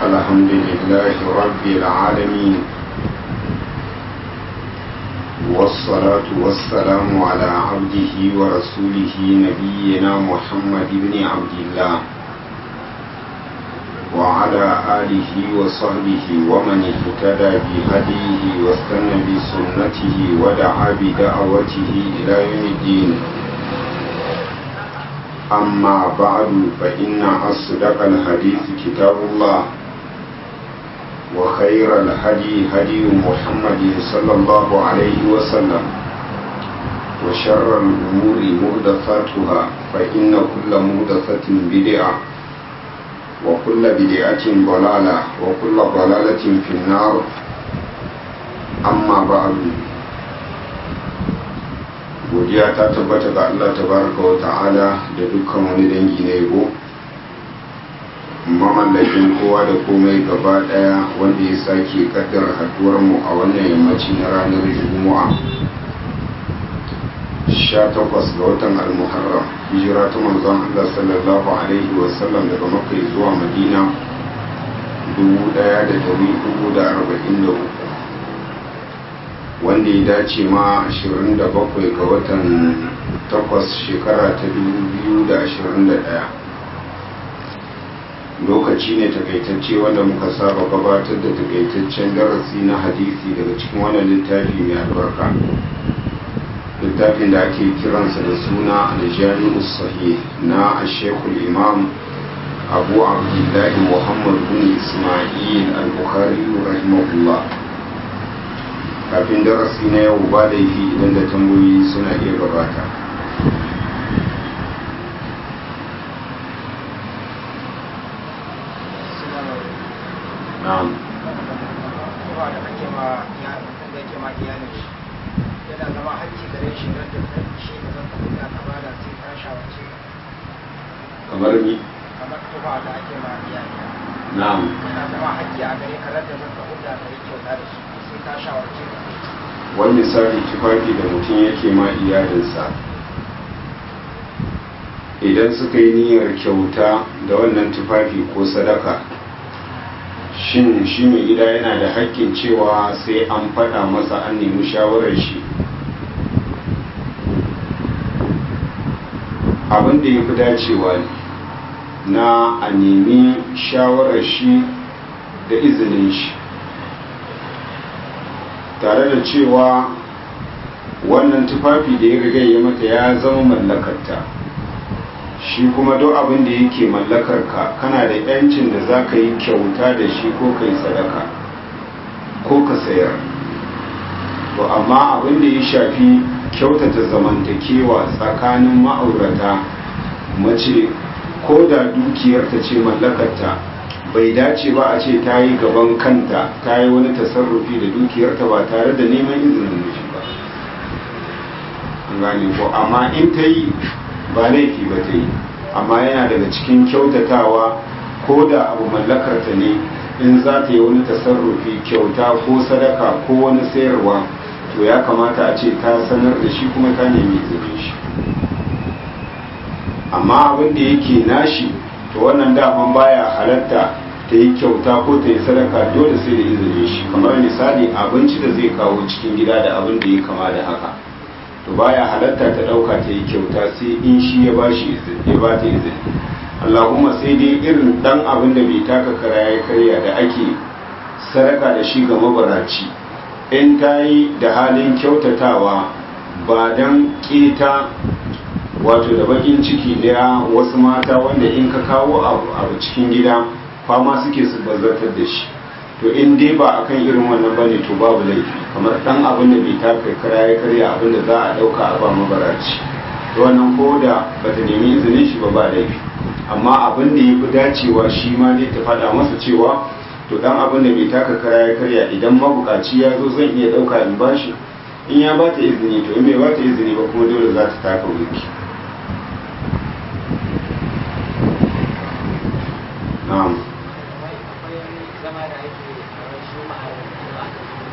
الحمد لله رب العالمين والصلاة والسلام على عبده ورسوله نبينا محمد بن عبد الله وعلى آله وصحبه ومن اهتدى بهديه واستنى بسنته ودعا بدعوته إلى يوم الدين أما بعد فإن أصدق الحديث كتاب الله وخير الهدي هدي محمد صلى الله عليه وسلم وشر الأمور مهدفاتها فإن كل مهدفة بدعة وكل بدعة ضلالة وكل ضلالة في النار أما بعد godiya ta tabbata ga Allah tabaraka wa ta'ala da dukkan wani dangi na yabo mamallakin kowa da komai gaba daya wanda ya sake kaddara haduwar mu a wannan yammaci na ranar juma'a 18 ga watan al-muharram hijira ta manzon Allah sallallahu alaihi wa sallam daga makka zuwa madina 1443 wanda ya dace ma 27 ga watan 8 shekara ta 2021 lokaci ne takaitacce wanda muka saba gabatar da takaitaccen darasi na hadisi daga cikin wannan littafi mai albarka littafin da ake kiransa da suna aljami'u sahih na ashekul imam abu abdullahi muhammad bin ismail al-bukhari rahimahullah kafin darasi na yau ba laifi idan da tambayoyi suna iya gabata na'am yana zama hajji gare shi don da shi da zan tafi da ka bada sai ka shawarce kamar ni kamar tufa da ake ma iyali na'am yana zama hajji a gare ka da zan tafi da ka yi kyauta da shi sai ka shawarce ka wani misali tufafi da mutum yake ma iyalinsa idan suka yi niyyar kyauta da wannan tufafi ko sadaka shin shi mai gida yana da haƙƙin cewa sai an faɗa masa an nemi shawarar shi abin da ya fi dacewa ne na a nemi shawarar shi da izinin shi tare da cewa wannan tufafi da ya riga ya mata ya zama mallakarta shi kuma duk abin da yake mallakar ka kana da yancin da za ka yi kyauta da shi ko ka yi sadaka ko ka sayar to amma abin da ya shafi kyautata zamantakewa tsakanin ma'aurata mace ko da dukiyarta ce mallakarta bai dace ba a ce ta yi gaban kanta ta yi wani tasarrufi da dukiyarta ba tare da neman izinin miji ba gane ko amma in ta yi ba laifi ba ta yi amma yana daga cikin kyautatawa ko da abu mallakarta ne in za ta yi wani tasarrufi kyauta ko sadaka ko wani sayarwa to ya kamata a ce ta sanar da shi kuma ta nemi izinin shi amma abin da yake nashi to wannan daman baya halatta ta yi kyauta ko ta yi sadaka dole sai da izinin shi kamar misali abinci da zai kawo cikin gida da abin da ya kama da haka to baya halatta ta dauka ta yi kyauta sai in shi ya ba shi ya ba ta izini Allahumma sai dai irin dan abin da bai taka kara ya karya da ake sadaka da shi ga mabaraci in ta yi da halin kyautatawa ba dan keta wato da bakin ciki da wasu mata wanda in ka kawo abu cikin gida fama suke su bazartar da shi to in dai ba akan irin wannan bane to babu laifi kamar dan abin da bai taka kara ya karya abin da za a dauka a ba mabaraci to wannan ko da bata nemi izinin shi ba ba laifi amma abin da ya fi dacewa shi ma dai ta faɗa masa cewa to dan abin da bai taka kara ya karya idan mabukaci ya zo zan iya dauka in bashi in ya ba ta izini to in bai ba ta izini ba kuma dole za ta taka wuki na'am zama da ake a shi ma'ar da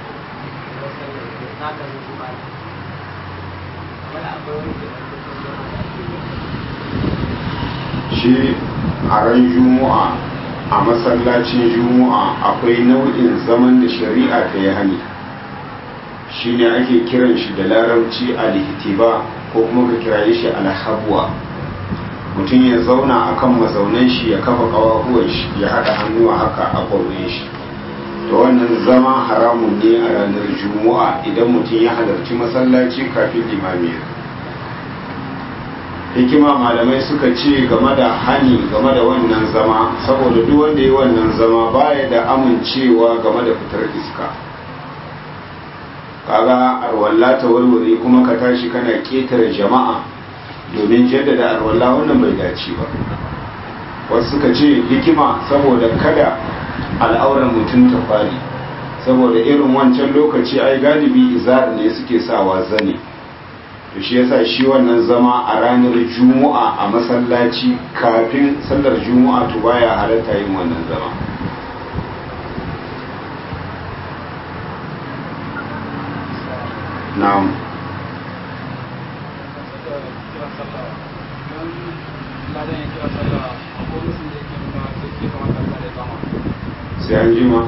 na ka zo kuma wani akwai wani ke shi a ran juma'a a masallacin juma'a akwai nau'in zaman da shari'a ta yi hani shine ake kiran shi da larabci alihtiba ko kuma ka kiraye shi alhabwa mutum ya zauna akan mazaunan shi ya kafa kawahuwan shi ya haɗa hannuwa haka a ƙaurin shi to wannan zama haramun ne a ranar juma'a idan mutum ya halarci masallaci kafin limami hikima malamai suka ce game da hani game da wannan zama saboda duk wanda ya wannan zama baya da amincewa game da fitar iska kaga arwalla ta warware kuma ka tashi kana ketare jama'a domin jaddada arwalla wannan bai dace ba wasu suka ce hikima saboda kada al'auran mutum ta fari saboda irin wancan lokaci ai galibi izar ne suke sawa zane to shi yasa shi wannan zama a ranar juma'a a masallaci kafin sallar juma'a to baya halatta yin wannan zama na'am sai an jima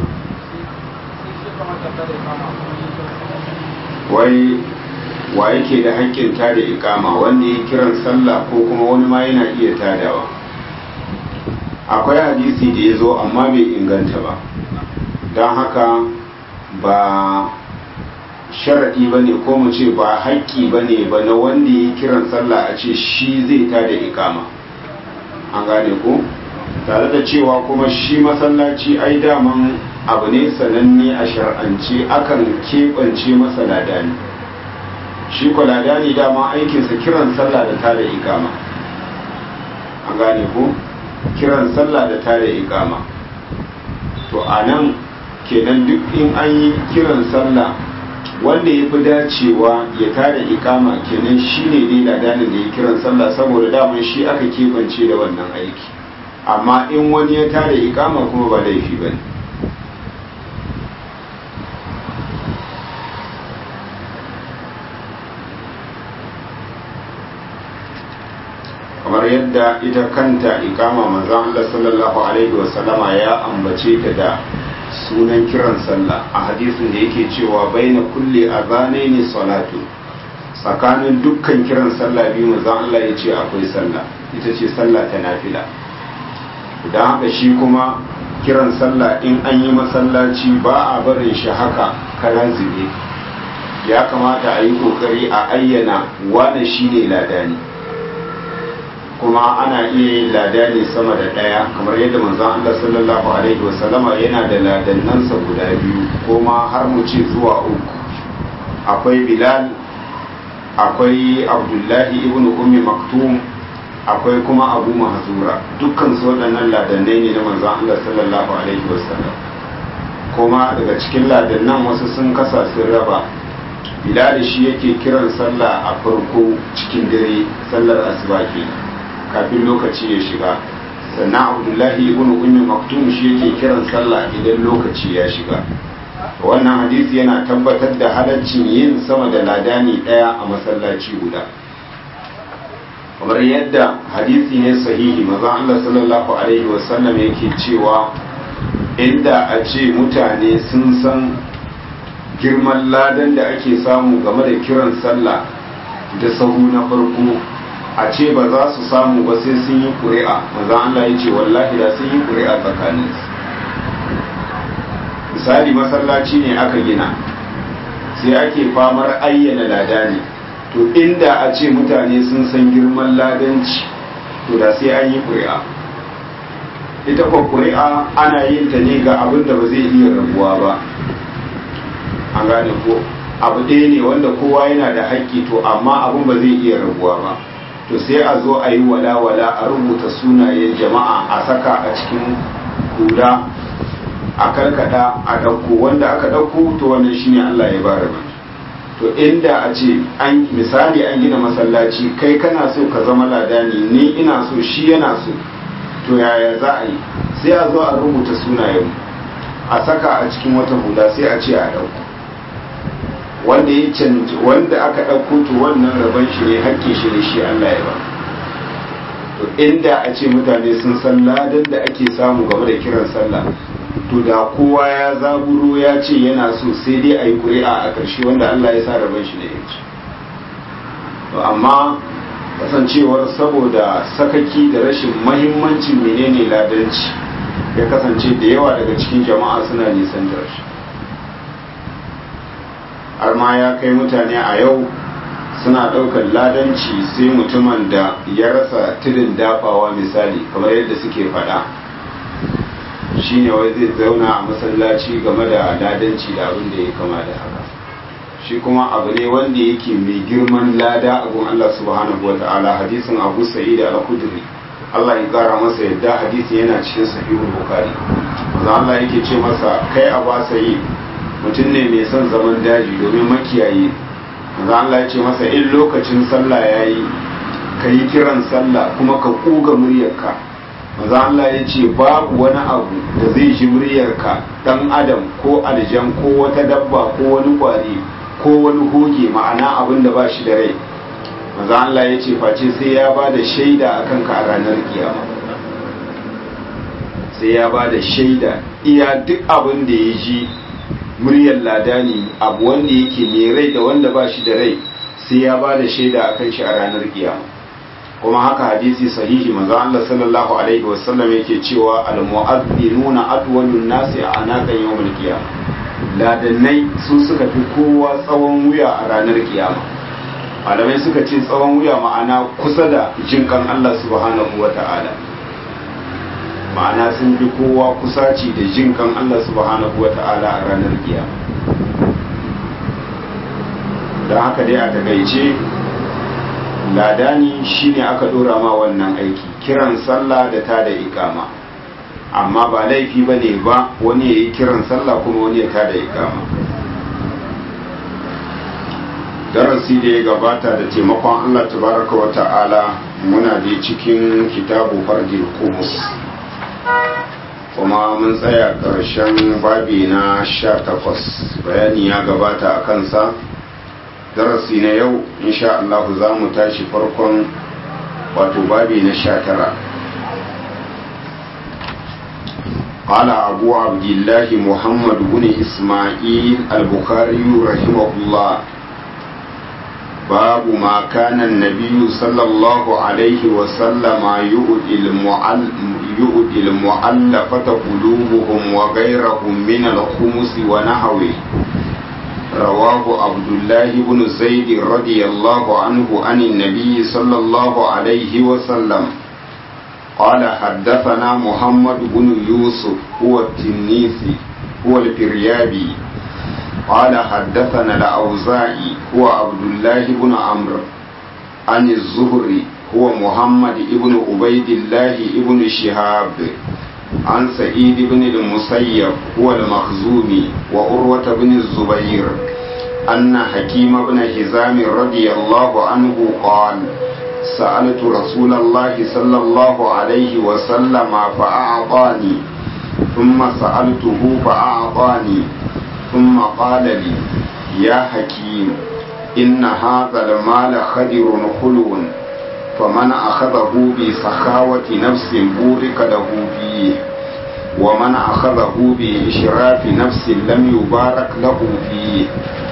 wai wa yake da haƙƙin tada ikama wanda ya kiran sallah ko kuma wani ma yana iya tadawa akwai hadisi da ya zo amma bai inganta ba don haka ba sharaɗi ba ne ko mu ce ba haƙƙi ba ne ba na wanda ya kiran sallah a ce shi zai tada ikama an gane ko tare da cewa kuma shi masallaci ai daman abu ne sananne a shar'ance akan keɓance masa ladani shi ko ladani dama aikinsa kiran sallah da tada ikama an gane ko kiran sallah da tada ikama to a nan kenan duk in an yi kiran sallah wanda ya fi dacewa ya tada ikama kenan shi ne dai ladanin da ya kiran sallah saboda daman shi aka keɓance da wannan aiki amma in wani ya tada ikama kuma ba laifi ba ne kamar yadda ita kanta ikama manzon Allah sallallahu alaihi wasallama ya ambace ta da sunan kiran sallah a hadisin da yake cewa baina kulli azanaini salatu tsakanin dukkan kiran sallah biyu manzon Allah ya ce akwai sallah ita ce sallah ta nafila don haka shi kuma kiran sallah in an yi masallaci ba a barin shi haka karan zube ya kamata a yi kokari a ayyana wane shi ne ladani kuma ana iya yin ladani sama da ɗaya kamar yadda manzon Allah sallallahu alaihi wasallama yana da ladannansa guda biyu kuma har mu ce zuwa uku akwai bilal akwai abdullahi ibn ummi maktum akwai kuma abu mahzura dukkan su waɗannan ladannai ne na manzon Allah sallallahu alaihi wasallam kuma daga cikin ladannan wasu sun kasa sun raba bilal shi yake kiran sallah a farko cikin dare sallar asuba ke kafin lokaci ya shiga sannan abdullahi ibn ummi maktum shi yake kiran sallah idan lokaci ya shiga wannan hadisi yana tabbatar da halaccin yin sama da ladani ɗaya a masallaci guda kamar yadda hadisi ne sahihi maza Allah sallallahu alaihi wasallam yake cewa inda a ce mutane sun san girman ladan da ake samu game da kiran sallah da sahu na farko a ce ba za su samu ba sai sun yi ƙuri'a maza Allah ya ce wallahi da sun yi ƙuri'a tsakaninsu misali masallaci ne aka gina sai ake famar ayyana ladani to inda a ce mutane sun san girman ladanci to da sai an yi ƙuri'a ita kwa ƙuri'a ana yin ta ne ga abin da ba zai iya rabuwa ba an gane ko abu ɗaya ne wanda kowa yana da haƙƙi to amma abin ba zai iya rabuwa ba to sai a zo a yi wala-wala a rubuta sunayen jama'a a saka a cikin hula a karkada a ɗauko wanda aka ɗauko to wannan shine Allah ya bara mai to inda a ce an misali an gina masallaci kai kana so ka zama ladani ni ina so shi yana so to yaya za a yi sai a zo a rubuta sunayen a saka a cikin wata hula sai a ce a ɗauko wanda ya canji wanda aka ɗauko to wannan rabon shi ne hakkin shi ne shi Allah ya ba to inda a ce mutane sun san ladan da ake samu game da kiran sallah to da kowa ya zaburo ya ce yana so sai dai a yi ƙuri'a a ƙarshe wanda Allah ya sa rabon shi da yanci to amma kasancewar saboda sakaki da rashin mahimmancin menene ladanci ya kasance da yawa daga cikin jama'a suna nisan da shi har ma ya kai mutane a yau suna ɗaukar ladanci sai mutumin da ya rasa tudun dafawa misali kamar yadda suke faɗa shine wai zai zauna a masallaci game da ladanci da abin da ya kama da haka shi kuma abu ne wanda yake mai girman lada abun Allah subhanahu wa ta'ala hadisin Abu Sa'id al-Khudri Allah ya kara masa yadda hadisi yana cikin sahihul Bukhari manzo Allah yake ce masa kai Abu Sa'id mutum ne mai son zaman daji domin makiyayi manzo Allah ya ce masa in lokacin sallah yayi ka yi kiran sallah kuma ka kuga muryarka manzo Allah ya ce babu wani abu da zai ji muryarka dan adam ko aljan ko wata dabba ko wani kwari ko wani hoge ma'ana abin da ba shi da rai maza Allah ya ce face sai ya ba da shaida a kanka a ranar kiyama sai ya ba da shaida iya duk abin da ya ji muryar ladani abu wanda yake mai rai da wanda ba shi da rai sai ya ba da shaida a kan shi a ranar kiyama kuma haka hadisi sahihi maza Allah sallallahu alaihi wasallam yake cewa al-mu'adhdhinuna adwalun nasi a anakan yawmul qiyamah ladannai su suka fi kowa tsawon wuya a ranar kiyama malamai suka ce tsawon wuya ma'ana kusa da jinkan Allah subhanahu wa ta'ala ma'ana sun fi kowa kusaci da jinkan Allah subhanahu wa ta'ala a ranar kiyama don haka dai a takaice ladani shine aka dora ma wannan aiki kiran sallah da ta da ikama amma ba laifi ba ne ba wani ya yi kiran sallah kuma wani ya tada ikama darasi da ya gabata da taimakon allah tabaraka wa ta'ala muna da cikin kitabu fardil kumus kuma mun tsaya ƙarshen babi na sha takwas bayani ya gabata a kansa darasi na yau insha Allah za mu tashi farkon wato babi na sha tara قال أبو عبد الله محمد بن إسماعيل البخاري رحمه الله باب ما كان النبي صلى الله عليه وسلم يؤدي المعل يؤدي المؤلفة قلوبهم وغيرهم من الخمس ونحوه رواه عبد الله بن زيد رضي الله عنه عن النبي صلى الله عليه وسلم قال حدثنا محمد بن يوسف هو التنيسي هو الفريابي قال حدثنا الأوزاعي هو عبد الله بن عمرو عن الزهري هو محمد بن عبيد الله بن شهاب عن سعيد بن المسيب هو المخزومي وأروة بن الزبير أن حكيم بن حزام رضي الله عنه قال سألت رسول الله صلى الله عليه وسلم فأعطاني ثم سألته فأعطاني ثم قال لي يا حكيم إن هذا المال خدر خلو فمن أخذه بسخاوة نفس بورك له فيه ومن أخذه بإشراف نفس لم يبارك له فيه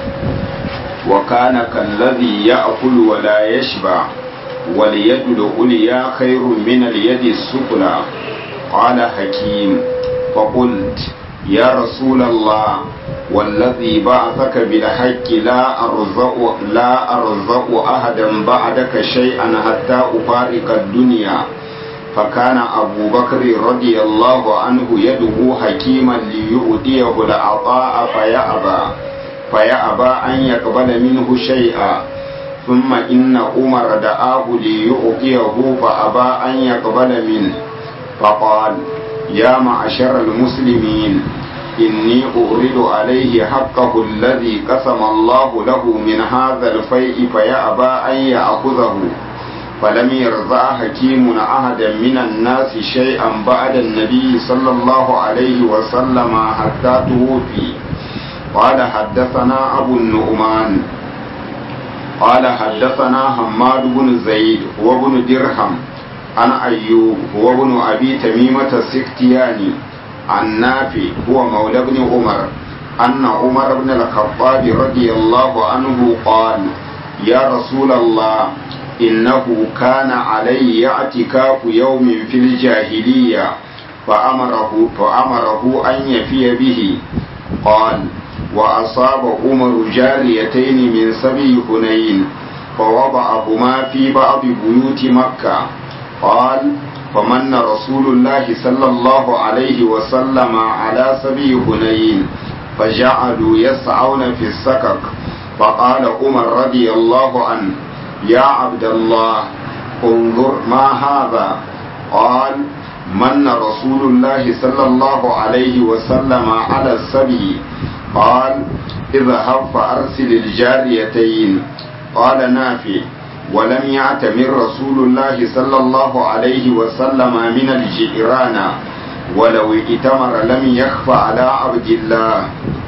وكان كالذي يأكل ولا يشبع واليد العليا خير من اليد السفلى قال حكيم فقلت يا رسول الله والذي بعثك بالحق لا أرزق لا أرزق أحدا بعدك شيئا حتى أفارق الدنيا فكان أبو بكر رضي الله عنه يدعو حكيما ليؤتيه العطاء فيأبى فيأبى أن يقبل منه شيئا ثم إن عمر دعاه ليعطيه فأبى أن يقبل منه فقال يا معشر المسلمين إني أورد عليه حقه الذي قسم الله له من هذا الفيء فيأبى أن يأخذه فلم يرضى حكيم أحدا من الناس شيئا بعد النبي صلى الله عليه وسلم حتى توفي قال حدثنا أبو النعمان قال حدثنا حماد بن زيد وابن درهم عن أيوب هو ابن أبي تميمة السكتياني عن نافع هو مولى ابن عمر أن عمر بن الخطاب رضي الله عنه قال يا رسول الله إنه كان علي اعتكاف يوم في الجاهلية فأمره, فأمره أن يفي به قال وأصاب عمر جاريتين من سبي هنين فوضعهما في بعض بيوت مكة قال فمن رسول الله صلى الله عليه وسلم على سبي هنين فجعلوا يسعون في السكك فقال عمر رضي الله عنه يا عبد الله انظر ما هذا قال من رسول الله صلى الله عليه وسلم على السبي قال اذهب فأرسل الجاريتين قال نافع ولم يعتمر رسول الله صلى الله عليه وسلم من الجئران ولو ائتمر لم يخف على عبد الله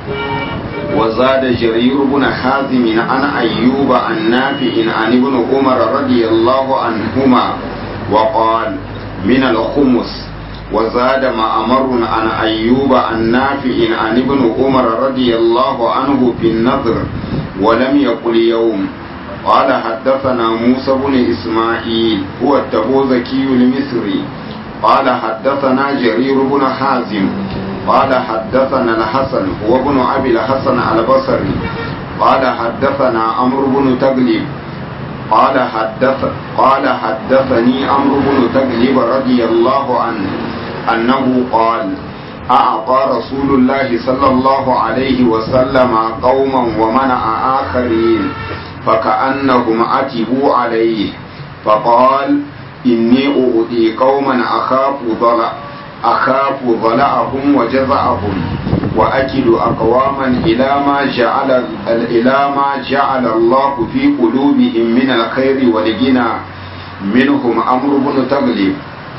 وزاد جرير بن حازم عن أيوب عن نافع عن ابن عمر رضي الله عنهما وقال من الخمس وزاد معمر عن أيوب عن نافع عن ابن عمر رضي الله عنه في النذر ولم يقل يوم قال حدثنا موسى بن إسماعيل هو التبوذكي المصري قال حدثنا جرير بن حازم قال حدثنا الحسن هو ابن أبي الحسن البصري قال حدثنا عمرو بن تغلب قال حدث قال حدثني عمرو بن تغلب رضي الله عنه أنه قال أعطى رسول الله صلى الله عليه وسلم قوما ومنع آخرين فكأنهم عتبوا عليه فقال إني أؤذي قوما أخاف ضلع أخاف ضلعهم وجزعهم وأكل أقواما إلى ما جعل إلى ما جعل الله في قلوبهم من الخير والغنى منهم عمرو بن تغلب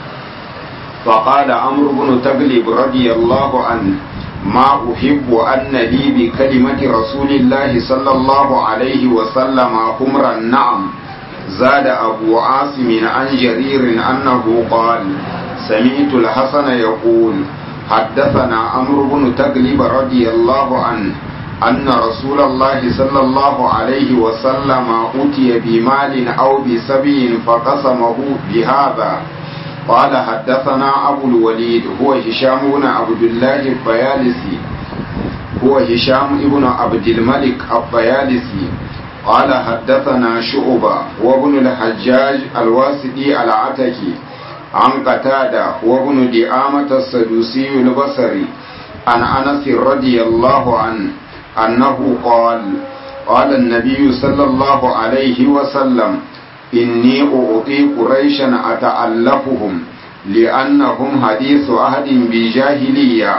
فقال عمرو بن تغلب رضي الله عنه ما أحب أن لي بكلمة رسول الله صلى الله عليه وسلم حمر النعم زاد أبو عاصم عن جرير أنه قال سمعت الحسن يقول حدثنا عمرو بن تغلب رضي الله عنه أن رسول الله صلى الله عليه وسلم أتي بمال أو بسبي فقسمه بهذا قال حدثنا أبو الوليد هو هشام بن عبد الله البيالسي هو هشام بن عبد الملك البيالسي قال حدثنا شعبة وابن الحجاج الواسطي العتكي عن قتادة وابن دعامة السدوسي البصري عن أنس رضي الله عنه أنه قال قال النبي صلى الله عليه وسلم إني أعطي قريشا أتألفهم لأنهم حديث عهد بجاهلية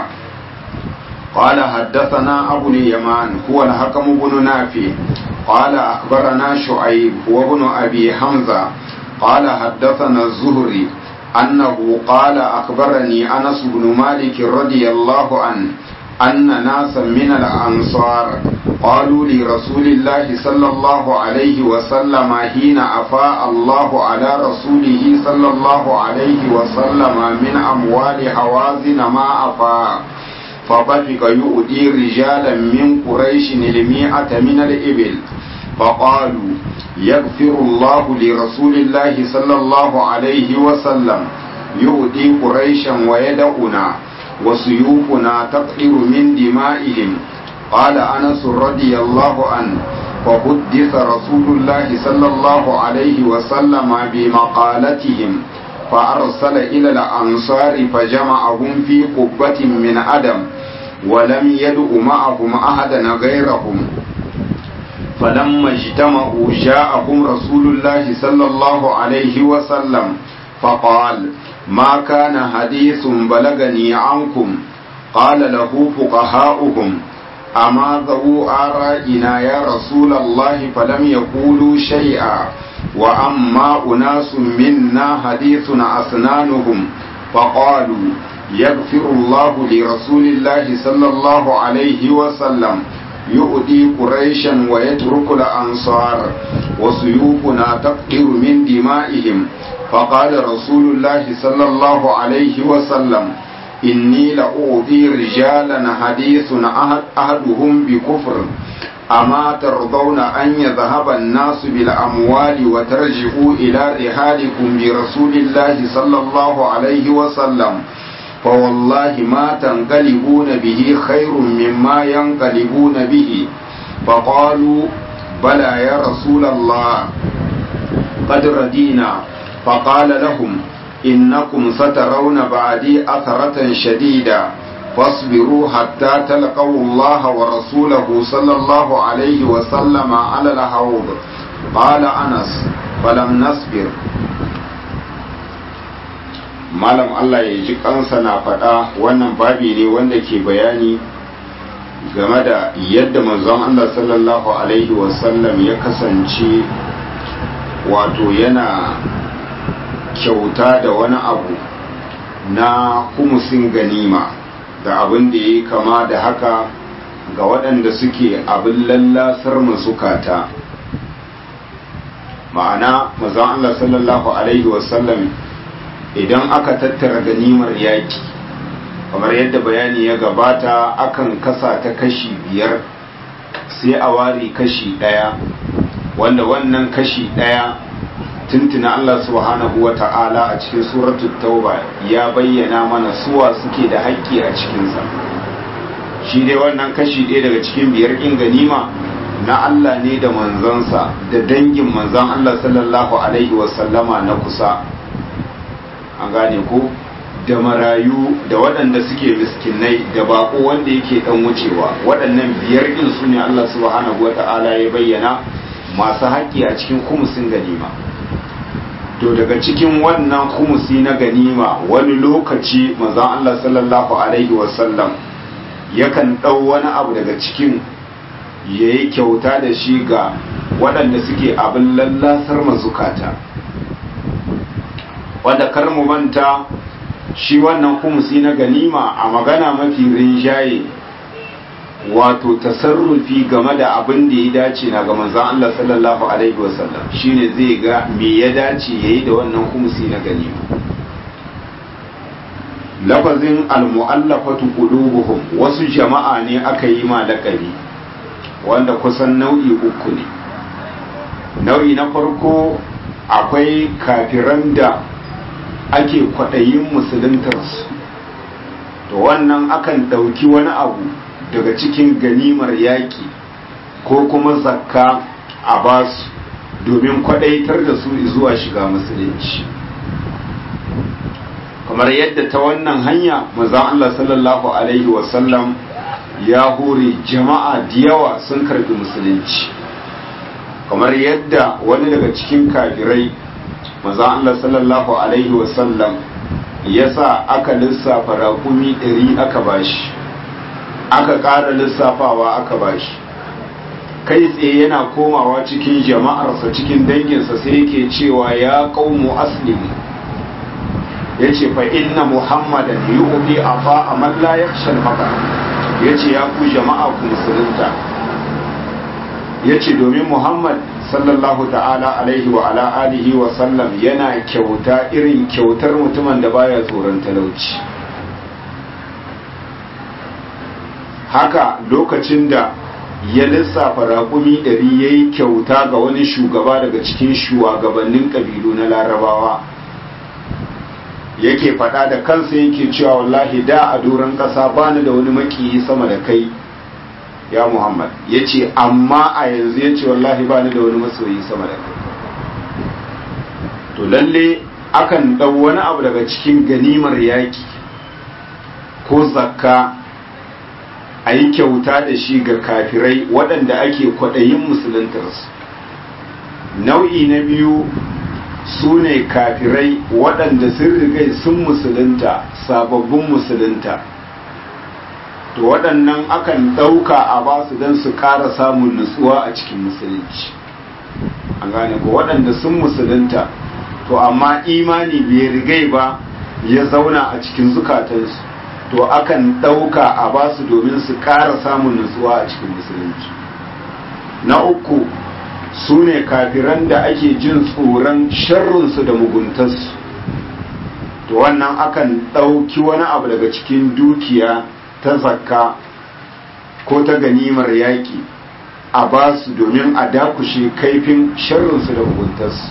قال حدثنا أبو اليمان هو الحكم بن نافع قال أخبرنا شعيب وابن أبي حمزة قال حدثنا الزهري أنه قال أخبرني أنس بن مالك رضي الله عنه أن ناسا من الأنصار قالوا لرسول الله صلى الله عليه وسلم حين أفاء الله على رسوله صلى الله عليه وسلم من أموال حوازن ما أفاء فطفق يؤدي رجالا من قريش المئة من الإبل فقالوا يغفر الله لرسول الله صلى الله عليه وسلم يؤدي قريشا ويدعنا وسيوفنا تقطر من دمائهم قال أنس رضي الله عنه فحدث رسول الله صلى الله عليه وسلم بمقالتهم فأرسل إلى الأنصار فجمعهم في قبة من أدم ولم يدع معهم أحدا غيرهم فلما اجتمعوا جاءهم رسول الله صلى الله عليه وسلم فقال ما كان حديث بلغني عنكم قال له فقهاؤهم أما ذو آرائنا يا رسول الله فلم يقولوا شيئا وأما أناس منا حديث أسنانهم فقالوا يغفر الله لرسول الله صلى الله عليه وسلم يؤدي قريشا ويترك الأنصار وسيوفنا تقطر من دمائهم فقال رسول الله صلى الله عليه وسلم إني لأعطي رجالا حديث أحدهم بكفر أما ترضون أن يذهب الناس بالأموال وترجعوا إلى رحالكم برسول الله صلى الله عليه وسلم فوالله ما تنقلبون به خير مما ينقلبون به فقالوا بلى يا رسول الله قد ردينا فقال لهم إنكم سترون بعدي أثرة شديدة فاصبروا حتى تلقوا الله ورسوله صلى الله عليه وسلم على الحوض قال أنس فلم نصبر malam Allah ya ji kansa na faɗa wannan babi ne wanda ke bayani game da yadda manzon Allah sallallahu alaihi wasallam ya kasance wato yana kyauta da wani abu na humusin ganima da abin da ya kama da haka ga waɗanda suke abin lallasar masukata ma'ana mazan Allah sallallahu Alaihi wasallam idan aka tattara ganimar yaƙi kamar yadda bayani ya gabata akan kasa ta kashi biyar sai a ware kashi ɗaya wanda wannan kashi ɗaya tuntuna Allah subhanahu wa ta'ala a cikin suratul tauba ya bayyana mana suwa suke da haƙƙi a cikinsa shi dai wannan kashi ɗaya daga cikin biyar ɗin ganima na Allah ne da manzansa da dangin manzan Allah sallallahu alaihi wasallama na kusa an gane ko da marayu da waɗanda suke miskinai da baƙo wanda yake ɗan wucewa waɗannan biyar ɗin su ne Allah subhanahu wa ta'ala ya bayyana masu haƙƙi a cikin kumusin ganima to daga cikin wannan kumusi na ganima wani lokaci manzon Allah sallallahu alaihi wasallam yakan ɗau wani abu daga cikin ya yi kyauta da shi ga waɗanda suke abin lallasar mazukata wanda kar mu manta shi wannan kumusi na ganima a magana mafi rinjaye wato tasarrufi game da abin da ya dace na ga manzon Allah sallallahu alaihi wasallam shine zai ga me ya dace yayi da wannan kumusi na ganima lafazin almu'allafatu qulubuhum wasu jama'a ne aka yi ma lakabi wanda kusan nau'i uku ne nau'i na farko akwai kafiran da ake kwaɗayin musuluntarsu to wannan akan ɗauki wani abu daga cikin ganimar yaƙi ko kuma zakka a basu domin kwaɗaitar da su zuwa shiga musulunci kamar yadda ta wannan hanya mazan Allah sallallahu Alaihi wasallam ya hore jama'a da yawa sun karbi musulunci kamar yadda wani daga cikin kafirai mazan Allah sallallahu Alaihi wasallam ya sa aka lissafa raƙumi ɗari aka bashi aka ƙara lissafawa aka bashi kai tsaye yana komawa cikin jama'arsa cikin danginsa sai yake cewa ya ƙaumu aslimu ya ce fa inna muhammadan yi ubi a fa a malla ya shalmaka ya ce ya ku jama'a ku musulunta ya ce domin muhammad sallallahu ta'ala alaihi wa ala alihi wa sallam yana kyauta irin kyautar mutumin da baya tsoron talauci haka lokacin da ya lissafa raƙumi ɗari ya yi kyauta ga wani shugaba daga cikin shugabannin ƙabilu na larabawa yake faɗa da kansa yake cewa wallahi da a doron ƙasa bani da wani makiyi sama da kai ya muhammad ya ce amma a yanzu ya ce wallahi bani da wani masoyi sama da kai to lalle akan ɗau wani abu daga cikin ganimar yaƙi ko zakka a yi kyauta da shi ga kafirai waɗanda ake kwaɗayin musuluntarsu nau'i na biyu su ne kafirai waɗanda sun rigai sun musulunta sababbin musulunta to waɗannan akan ɗauka a basu don su ƙara samun nutsuwa a cikin musulunci an gane ko waɗanda sun musulunta to amma imani bai rigai ba ya zauna a cikin zukatansu to akan ɗauka a basu domin su ƙara samun nutsuwa a cikin musulunci na uku su ne kafiran da ake jin tsoron sharrunsu da muguntarsu to wannan akan ɗauki wani abu daga cikin dukiya ta zakka ko ta ganimar yaƙi a ba su domin a dakushe kaifin sharrinsu da muguntarsu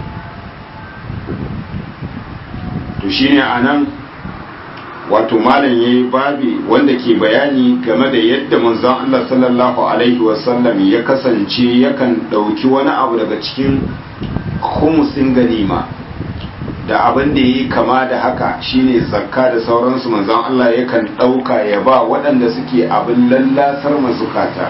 to shine a nan wato malam ya yi babi wanda ke bayani game da yadda manzon Allah sallallahu alaihi wasallam ya kasance yakan ɗauki wani abu daga cikin humusin ganima da abin da yi kama da haka shine zakka da sauransu manzon Allah yakan ɗauka ya ba waɗanda suke abin lallasar mazukata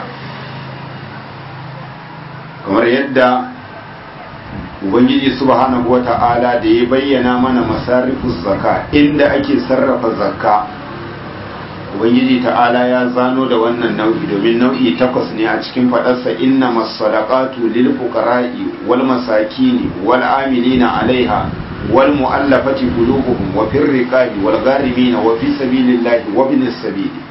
kamar yadda ubangiji subhanahu wata'ala da ya bayyana mana masarifus zakka inda ake sarrafa zakka ubangiji ta'ala ya zano da wannan nau'i domin nau'i takwas ne a cikin fadarsa inna masadaqatu lil fuqara'i wal masakini wal amilina alaiha wal mu'allafati qulubuhum wa fir riqabi wal gharimina wa fi sabilillahi wa binis sabili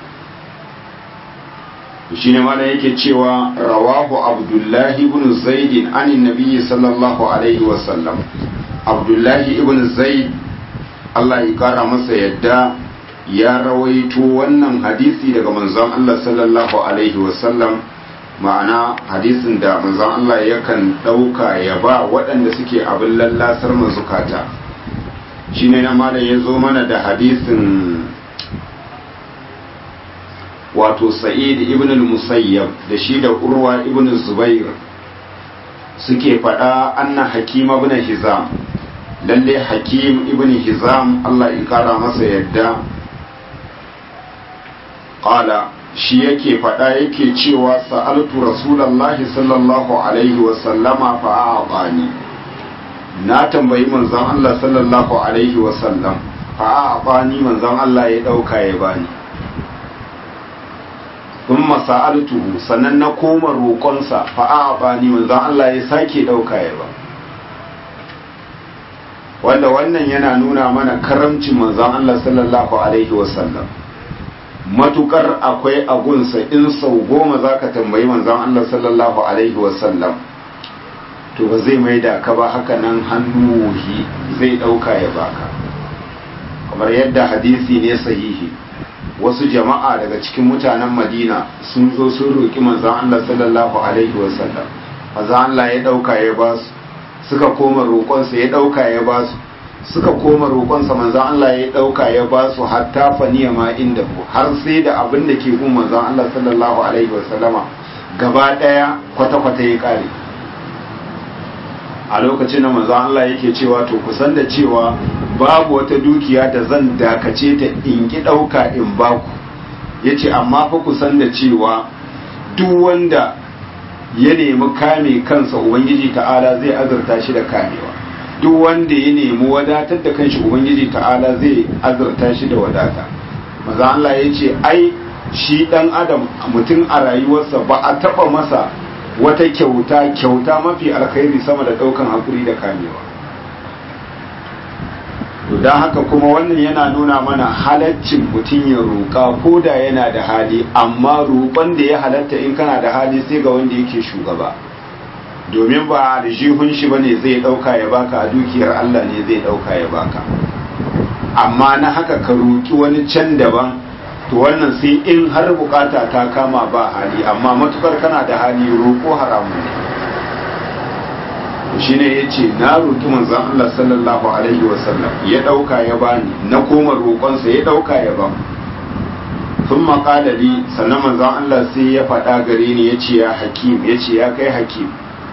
shine mana yake cewa rawahu abdullahi ibn zaid anin nabiyyi sallallahu alaihi wa sallam abdullahi ibn zaid Allah ya kara masa yadda ya rawaito wannan hadisi daga manzon Allah sallallahu alaihi wa sallam ma'ana hadisin da manzon Allah yakan dauka ya ba waɗanda suke abin lallasar mazukata shine na malam ya zo mana da hadisin wato sa'id ibn al-musayyab da shi da urwa ibn zubair suke faɗa anna hakim ibn hizam lalle hakim ibn hizam Allah ya kara masa yadda qala shi yake faɗa yake cewa sa'altu rasulullahi sallallahu alaihi wa sallama fa a'tani na tambayi manzon Allah sallallahu alaihi wa sallam fa a'tani manzon Allah ya dauka ya bani in masa'altuhu sannan na koma roƙonsa fa'a ba ni manzon Allah ya sake ɗauka ya ba wanda wannan yana nuna mana karamcin manzon Allah sallallahu alaihi wasallam matukar akwai agunsa in sau goma za ka tambayi manzon Allah sallallahu alaihi wasallam to ba zai mai da ka ba haka nan hannu wuhi zai ɗauka ya baka kamar yadda hadisi ne sahihi wasu jama'a daga cikin mutanen madina sun zo sun roƙi manzan Allah sallallahu alaihi wasallam manzan Allah ya ɗauka ya ba su suka koma roƙonsa ya ɗauka ya ba su suka koma roƙonsa manzan Allah ya ɗauka ya ba su hatta faniya ma inda ku har sai da abin da ke gun manzan Allah sallallahu alaihi wasallama gaba ɗaya kwata-kwata ya ƙare a lokacin da manzan Allah yake cewa to kusan da cewa babu wata dukiya da zan dakace ta in ki ɗauka in baku ya ce amma fa kusan da cewa duk wanda ya nemi kame kansa ubangiji ta'ala zai azurta shi da kamewa duk wanda ya nemi wadatar da kanshi ubangiji ta'ala zai azurta shi da wadata maza Allah ya ce ai shi dan adam mutum a rayuwarsa ba a taba masa wata kyauta kyauta mafi alkhairi sama da daukan hakuri da kamewa to don haka kuma wannan yana nuna mana halaccin mutum ya roƙa ko da yana da hali amma roƙon da ya halatta in kana da hali sai ga wanda yake shugaba domin ba da jihun shi bane zai ɗauka ya baka a dukiyar Allah ne zai ɗauka ya baka amma na haka ka roƙi wani can daban to wannan sai in har bukata ta kama ba hali amma matukar kana da hali roƙo haramun ne shine ya ce na roƙi manzon Allah sallallahu alaihi wasallam ya ɗauka ya bani na koma roƙonsa ya ɗauka ya ba sun maƙalali sannan manzon Allah sai ya faɗa gare ni ya ce ya hakim ya ce ya kai hakim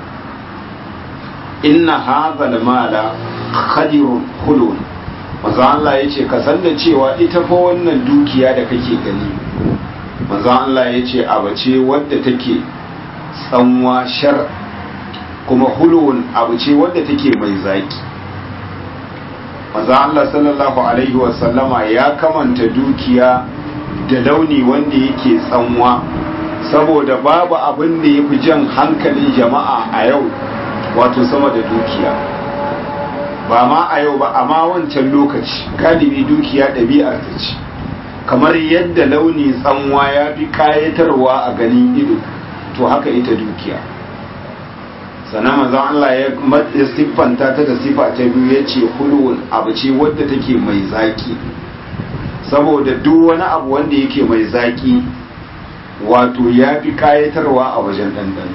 inna hazal mala khadirun hulun manzon Allah ya ce ka san da cewa ita fa wannan dukiya da kake gani manzon Allah ya ce abace wadda take tsanwa shar kuma hulun abu ce wadda take mai zaki maza Allah sallallahu alaihi wasallama ya kamanta dukiya da launi wanda yake tsanwa saboda babu abin da ya fi jan hankalin jama'a a yau wato sama da dukiya ba ma a yau ba amma wancan lokaci galibi dukiya ɗabi'ar ta ce kamar yadda launi tsanwa ya fi kayatarwa a ganin ido to haka ita dukiya sannan manzon Allah ya siffanta ta da sifa ta biyu ya ce hulun abu ce wadda take mai zaki saboda duk wani abu wanda yake mai zaki wato ya fi kayatarwa a wajen ɗanɗano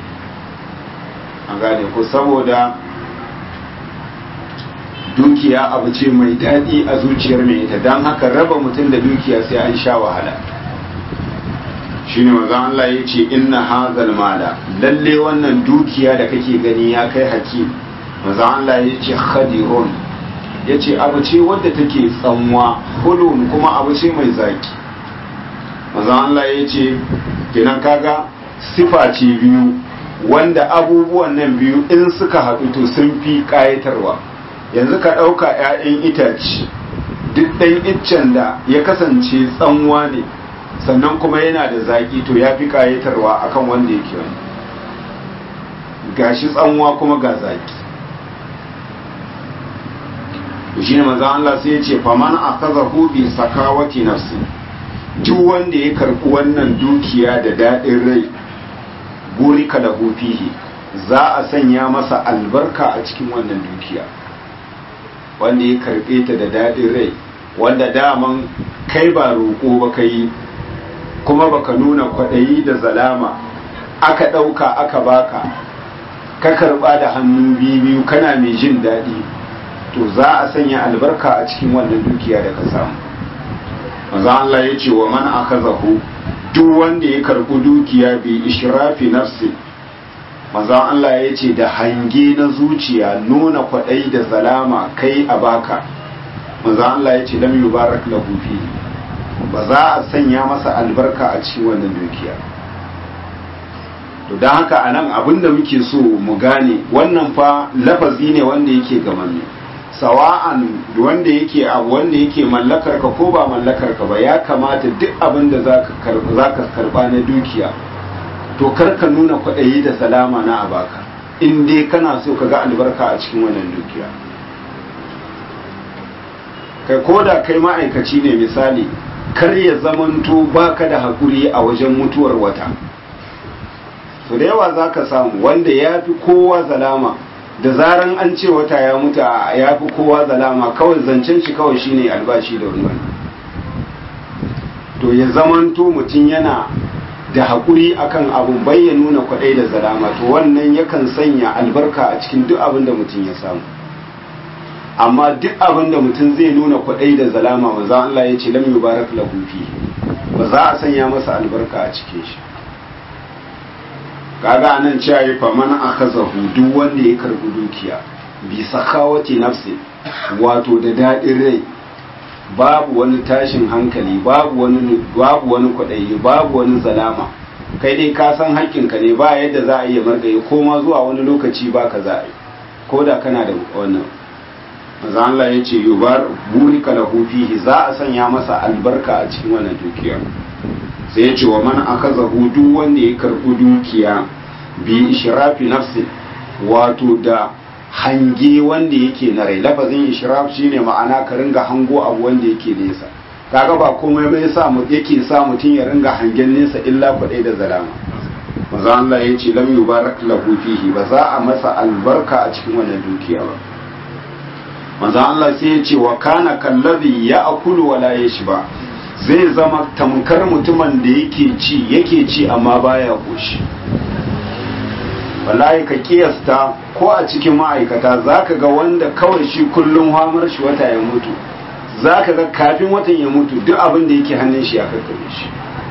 an gane ko saboda dukiya abu ce mai daɗi a zuciyar mai ita don haka raba mutum da dukiya sai an sha wahala shine manzon Allah ya ce inna hazal mala lalle wannan dukiya da kake gani ya kai hakim manzon Allah ya ce khadirun ya ce abu ce wadda take tsanwa hulun kuma abu ce mai zaki manzon Allah ya ce kenan kaga sifa ce biyu wanda abubuwan nan biyu in suka haɗu to sun fi ƙayatarwa yanzu ka ɗauka 'ya'yan itace duk ɗan iccen da ya kasance tsanwa ne sannan kuma yana da zaƙi to ya fi ƙayatarwa akan wanda yake wani gashi tsanwa kuma ga zaƙi shi ne manzan Allah sai ya ce faman a kaza hubi sakawati nafsi duk wanda ya karɓi wannan dukiya da daɗin rai burika da fihi za a sanya masa albarka a cikin wannan dukiya wanda ya karɓe ta da daɗin rai wanda daman kai ba roƙo ba ka yi kuma baka nuna kwaɗayi da zalama aka ɗauka aka baka ka karɓa da hannu biyu kana mai jin daɗi to za a sanya albarka a cikin wannan dukiya da ka samu maza Allah ya ce wa man akazahu duk wanda ya karɓi dukiya bi ishrafi nafsi maza Allah ya ce da hange na zuciya nuna kwaɗayi da zalama kai a baka maza Allah ya ce lam yubarak lahu fihi ba za a sanya masa albarka a cikin wannan dukiya to don haka a nan abinda muke so mu gane wannan fa lafazi ne wanda yake gamanne sawa'an wanda yake abu wanda yake mallakar ka ko ba mallakar ka ba ya kamata duk abin da za ka karba na dukiya to kar ka nuna kwaɗayi da salama na abaka in dai kana so ka ga albarka a cikin wannan dukiya kai ko da kai ma'aikaci ne misali kar ya zamanto baka da haƙuri a wajen mutuwar wata so da yawa za ka samu wanda ya fi kowa zalama da zaran an ce wata ya mutu ya fi kowa zalama kawai zancen shi kawai shine albashi da wani to ya zamanto mutum yana da haƙuri akan abun bai ya nuna kwaɗai da zalama to wannan yakan sanya albarka a cikin duk abin da mutum ya samu amma duk abin da mutum zai nuna kwaɗai da zalama maza Allah ya ce lam yubarak lahu fi ba za a sanya masa albarka a cikin shi kaga anan cewa ya fa man akhazahu duk wanda ya karbi dukiya bi sakhawati nafsi wato da dadin rai babu wani tashin hankali babu wani babu wani kwaɗayi babu wani zalama kai dai ka san haƙƙinka ne ba yadda za a iya margaye ko ma zuwa wani lokaci ba ka za a yi ko da kana da wannan maza Allah ya ce yubar burika lahu fihi za a sanya masa albarka a cikin wannan dukiya sai ya ce wa man akazahu duk wanda ya karɓi dukiya bi ishrafi nafsi wato da hange wanda yake na rai lafazin ishraf shine ma'ana ka ringa hango abu wanda yake nesa kaga ba komai bai sa mu yake sa mutum ya ringa hangen nesa illa kwadai da zalama maza Allah ya ce lam yubarak lahu fihi ba za a masa albarka a cikin wannan dukiya ba manzo Allah sai ya ce wa kana kallazi ya akulu wala yashba zai zama tamkar mutumin da yake ci yake ci amma baya koshi wallahi ka kiyasta ko a cikin ma'aikata zaka ga wanda kawai shi kullum hamar shi wata ya mutu zaka ga kafin watan ya mutu duk abin da yake hannun shi ya kakkabe shi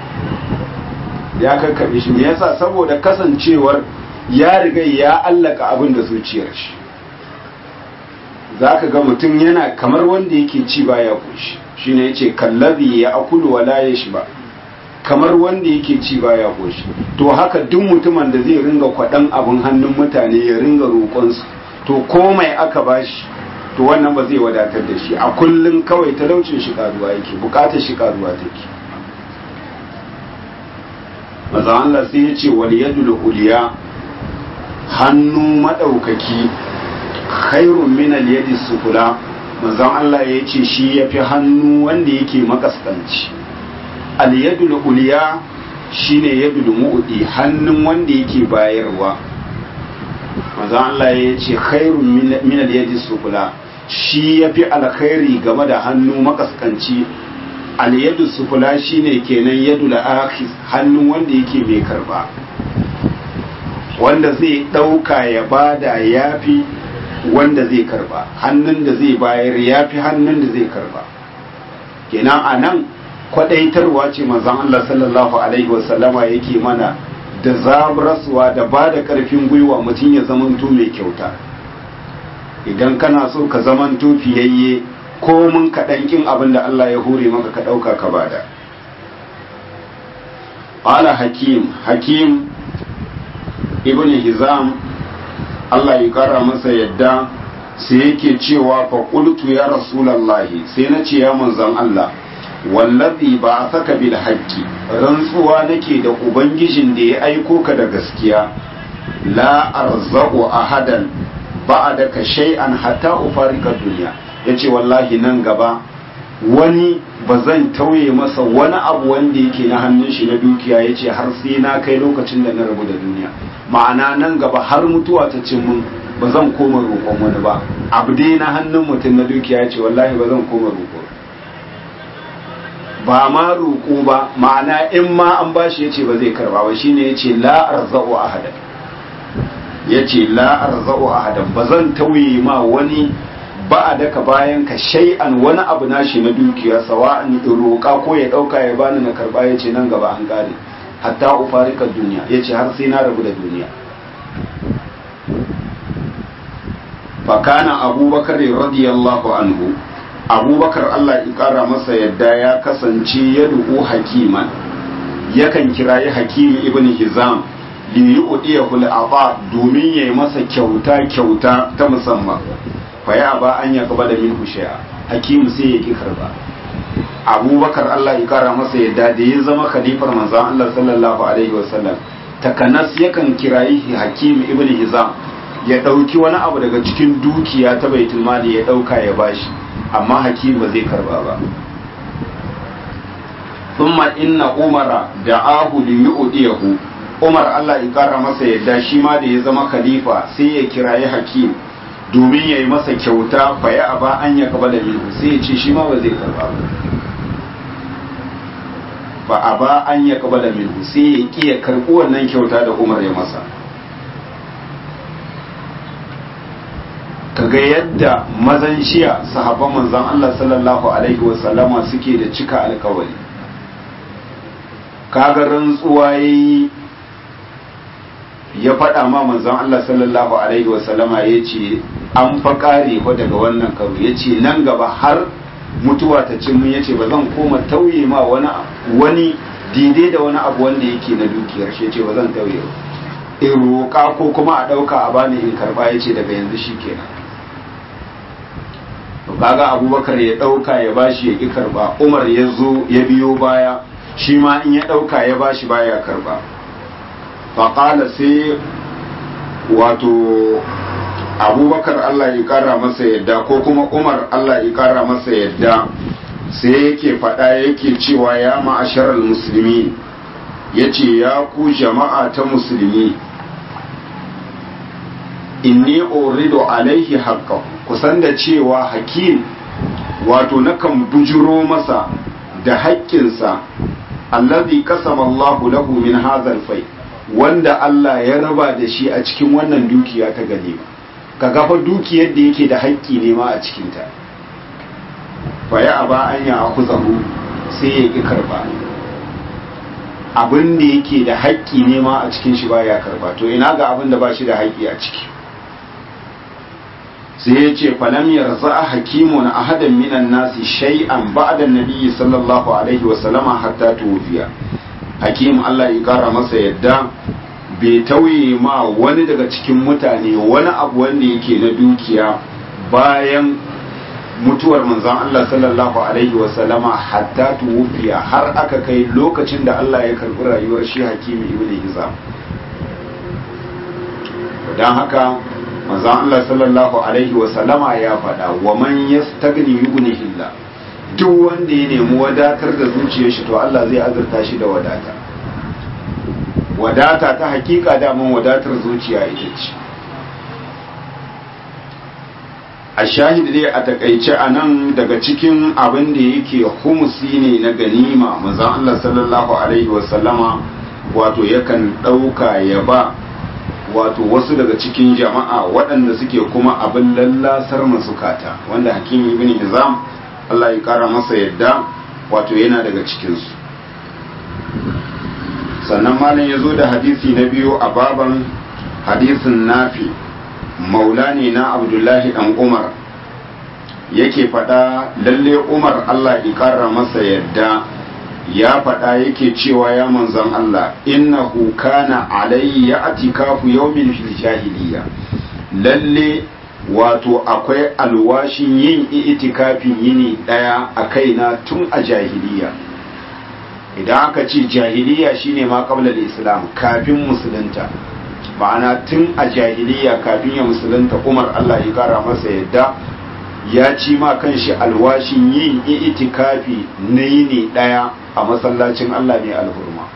ya kakkabe shi me yasa saboda kasancewar ya riga ya allaka abin da zuciyar shi za ka ga mutum yana kamar wanda yake ci baya koshi shi ne ya ce kallabi ya akulu wala ya shi ba kamar wanda yake ci baya koshi to haka duk mutumin da zai ringa kwaɗan abin hannun mutane ya ringa roƙonsu to komai aka bashi to wannan ba zai wadatar da shi a kullum kawai talaucin shi karuwa yake bukatar shi karuwa take maza Allah sai ya ce wal yadul uliya hannu madaukaki khairun min al-yadi sufula manzon Allah ya ce shi yafi hannu wanda yake makaskanci al-yadul uliya shine yadul mu'di hannun wanda yake bayarwa manzon Allah ya ce khairun min al-yadi sufula shi yafi alkhairi game da hannu makaskanci al-yadu sufula shine kenan yadu al-akhis hannu wanda yake mai karba wanda zai dauka ya bada yafi wanda zai karba hannun da zai bayar yafi hannun da zai karba kenan anan kwadaitarwa ce manzon Allah sallallahu alaihi wasallama yake mana da zaburarsuwa da ba da ƙarfin gwiwa mutum ya zamanto mai kyauta idan kana so ka zamanto fiyayye ko mun kaɗan ƙin abin da Allah ya hure maka ka ɗauka ka bada ƙala hakim hakim ibn hizam Allah ya ƙara masa yadda sai yake cewa fa qultu ya rasulallahi sai na ce ya manzon Allah wallazi ba a saka bil haqqi rantsuwa nake da ubangijin da ya aiko ka da gaskiya la arzaqu ahadan ba'daka shay'an hatta ufarika dunya yace wallahi nan gaba wani ba zan tauye masa wani abu wanda yake na hannun shi na dukiya yace har sai na kai lokacin da na rabu da duniya ma'ana nan gaba har mutuwa ta cin mun ba zan koma roƙon wani ba abu dai na hannun mutum na dukiya yace wallahi ba zan koma roƙo ba ma roƙo ba ma'ana in ma an bashi yace ba zai karba ba shine yace la arzau ahadan yace la arzau ahadan ba zan tauye ma wani ba a daka bayan ka shay'an wani abu nashi na dukiya sawa'an in roƙa ko ya ɗauka ya bani na karba yace nan gaba an kare hatta ufarika duniya yace har sai na rabu da duniya fakana abubakar radiyallahu anhu abubakar allah ya kara masa yadda ya kasance ya duku hakiman yakan kirayi hakimi ibn hizam li yu'diyahu al-ata domin yayi masa kyauta kyauta ta musamman fa ya ba an ya gaba da minhu shay'a hakim sai ya ki karba abubakar allah ya kara masa yadda da ya zama khalifar manzon allah sallallahu alaihi wasallam takanas yakan kirayi hakim ibn hizam ya ɗauki wani abu daga cikin dukiya ta baitul mali ya ɗauka ya bashi amma hakim ba zai karba ba thumma inna umara da ahu li yu'diyahu umar Allah ya kara masa yadda shi ma da ya zama khalifa sai ya kirayi hakim domin ya yi masa kyauta fa ya aba an ya kaba da minhu sai ya ce shi ma ba zai karba ba ba a ba an ya kaba da minhu sai ya ƙi ya karɓi wannan kyauta da umar ya masa kaga yadda mazan shiya sahabban manzon Allah sallallahu alaihi wasallama suke da cika alkawari kaga rantsuwa yayi ya faɗa ma manzon Allah sallallahu alaihi wasallama ya ce an fa kare fa daga wannan karo ya ce nan gaba har mutuwa ta cin mun ya ce ba zan koma tauye ma wani wani daidai da wani abu wanda yake na dukiyar shi ya ce ba zan tauye in roƙa ko kuma a ɗauka a bani in karɓa ya ce daga yanzu shi kenan kaga abubakar ya ɗauka ya bashi ya ƙi karba umar ya zo ya biyo baya shi ma in ya ɗauka ya bashi baya karba faƙala sai wato abubakar allah ya ƙara masa yadda ko kuma umar allah ya ƙara masa yadda sai yake faɗa yake cewa ya ma'asharar musulmi ya ce ya ku jama'a ta musulmi inni uridu alaihi haqqahu kusan da cewa hakim wato nakan bujiro masa da haƙƙinsa allazi kasama Allahu lahu min hazal fai wanda Allah ya raba da shi a cikin wannan dukiya ta ganima ka gafa dukiyar da yake da haƙƙi ne ma a cikin ta fa ya aba an ya akuzahu sai ya ki karba abin da yake da haƙƙi ne ma a cikin shi baya karba to ina ga abin da ba shi da haƙƙi a ciki sai ya ce falam yarza hakimun ahadan minan nasi shay'an ba'da nabiyyi sallallahu alaihi wa sallama hatta tuwfiya hakim Allah ya kara masa yadda bai tauye ma wani daga cikin mutane wani abu wanda yake na dukiya bayan mutuwar manzon Allah sallallahu alaihi wa sallama hatta tuwfiya har aka kai lokacin da Allah ya karbi rayuwar shi hakimi ibn hizam dan haka manzon Allah sallallahu alaihi wa sallama ya faɗa wa man yastagni yughnihillah duk wanda ya nemi wadatar da zuciyar shi to Allah zai azurta shi da wadata wadata ta hakika daman wadatar zuciya ita ce a shahid dai a takaice a nan daga cikin abin da yake humusi ne na ganima manzon Allah sallallahu alaihi wasallama wato yakan ɗauka ya ba wato wasu daga cikin jama'a waɗanda suke kuma abin lallasar masukata wanda hakim ibn hizam Allah ya kara masa yadda wato yana daga cikinsu sannan malam ya zo da hadisi na biyu a baban hadisin nafi maula ne na abdullahi dan umar yake faɗa lalle umar Allah ya kara masa yadda ya faɗa yake cewa ya manzon Allah innahu kana alayya atikafu yawmin fil jahiliya lalle wato akwai alwashin yin itikafin yini daya a kaina tun a jahiliya idan aka ce jahiliya shine ma qabla islam kafin musulunta ma'ana tun a jahiliya kafin ya musulunta Umar Allah ya kara masa yadda ya ci ma kanshi alwashin yin itikafi na yini daya a masallacin Allah mai alhurma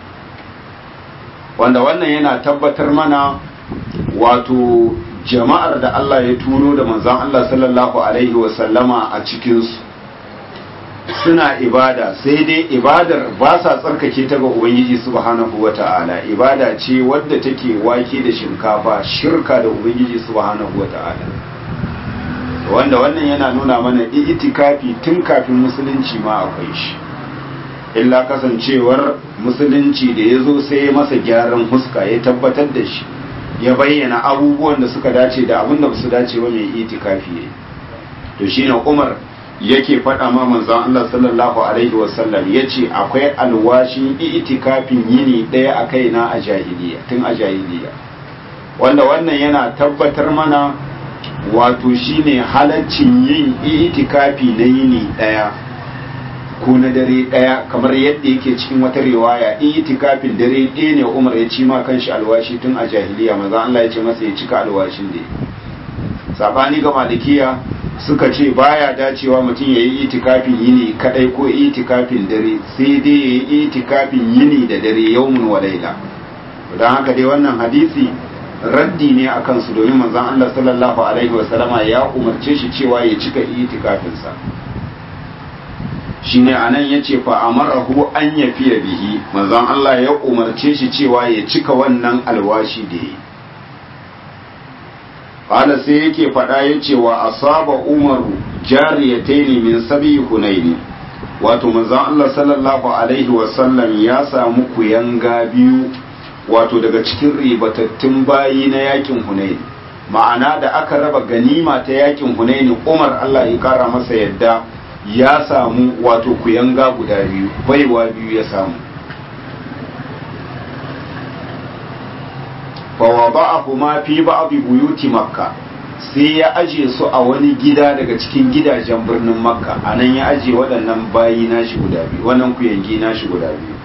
wanda wannan yana tabbatar mana wato jama'ar da Allah ya turo da manzan Allah sallallahu alaihi wasallama a cikinsu suna ibada sai dai ibadar ba sa tsarkake ta ga Ubangiji subhanahu wa ta'ala ibada ce wadda take wake da shinkafa shirka da Ubangiji subhanahu wa ta'ala wanda wannan yana nuna mana itikafi tun kafin musulunci ma akwai shi illa kasancewar musulunci da ya zo sai ya masa gyaran huska ya tabbatar da shi ya bayyana abubuwan da suka dace da abin da su dace ba mai itikafi ne to shine Umar yake faɗa ma manzon Allah sallallahu alaihi wasallam yace akwai alwashin itikafin yini ɗaya a kaina a jahiliya tun a jahiliya wanda wannan yana tabbatar mana wato shine halaccin yin itikafi na yini ɗaya ko na dare ɗaya kamar yadda yake cikin wata riwaya itikafin dare ɗaya ne Umar ya ci ma kanshi alwashi tun a jahiliya manzon Allah ya ce masa ya cika alwashin da sabani ga malikiya suka ce baya dacewa mutum ya yi itikafin yini kadai ko itikafin dare sai dai ya yi itikafin yini da dare yaumun wa laila don haka dai wannan hadisi raddi ne a kansu domin manzon Allah sallallahu alaihi wasallama ya umarce shi cewa ya cika itikafinsa shine anan yace fa amarahu an yafiya bihi manzon Allah ya umarce shi cewa ya cika wannan alwashi da yi qala sai yake fada yace wa asaba umaru jariyataini min sabi hunaini wato manzon Allah sallallahu alaihi wasallam ya samu kuyanga biyu wato daga cikin ribatattun bayi na yakin hunaini ma'ana da aka raba ganima ta yakin hunaini umar Allah ya kara masa yadda ya samu wato kuyanga guda biyu baiwa biyu ya samu fawada'ahu ma fi ba'dhi buyuti makka sai ya aje su a wani gida daga cikin gidajen birnin makka anan ya aje waɗannan bayi nashi guda biyu wannan kuyangi nashi guda biyu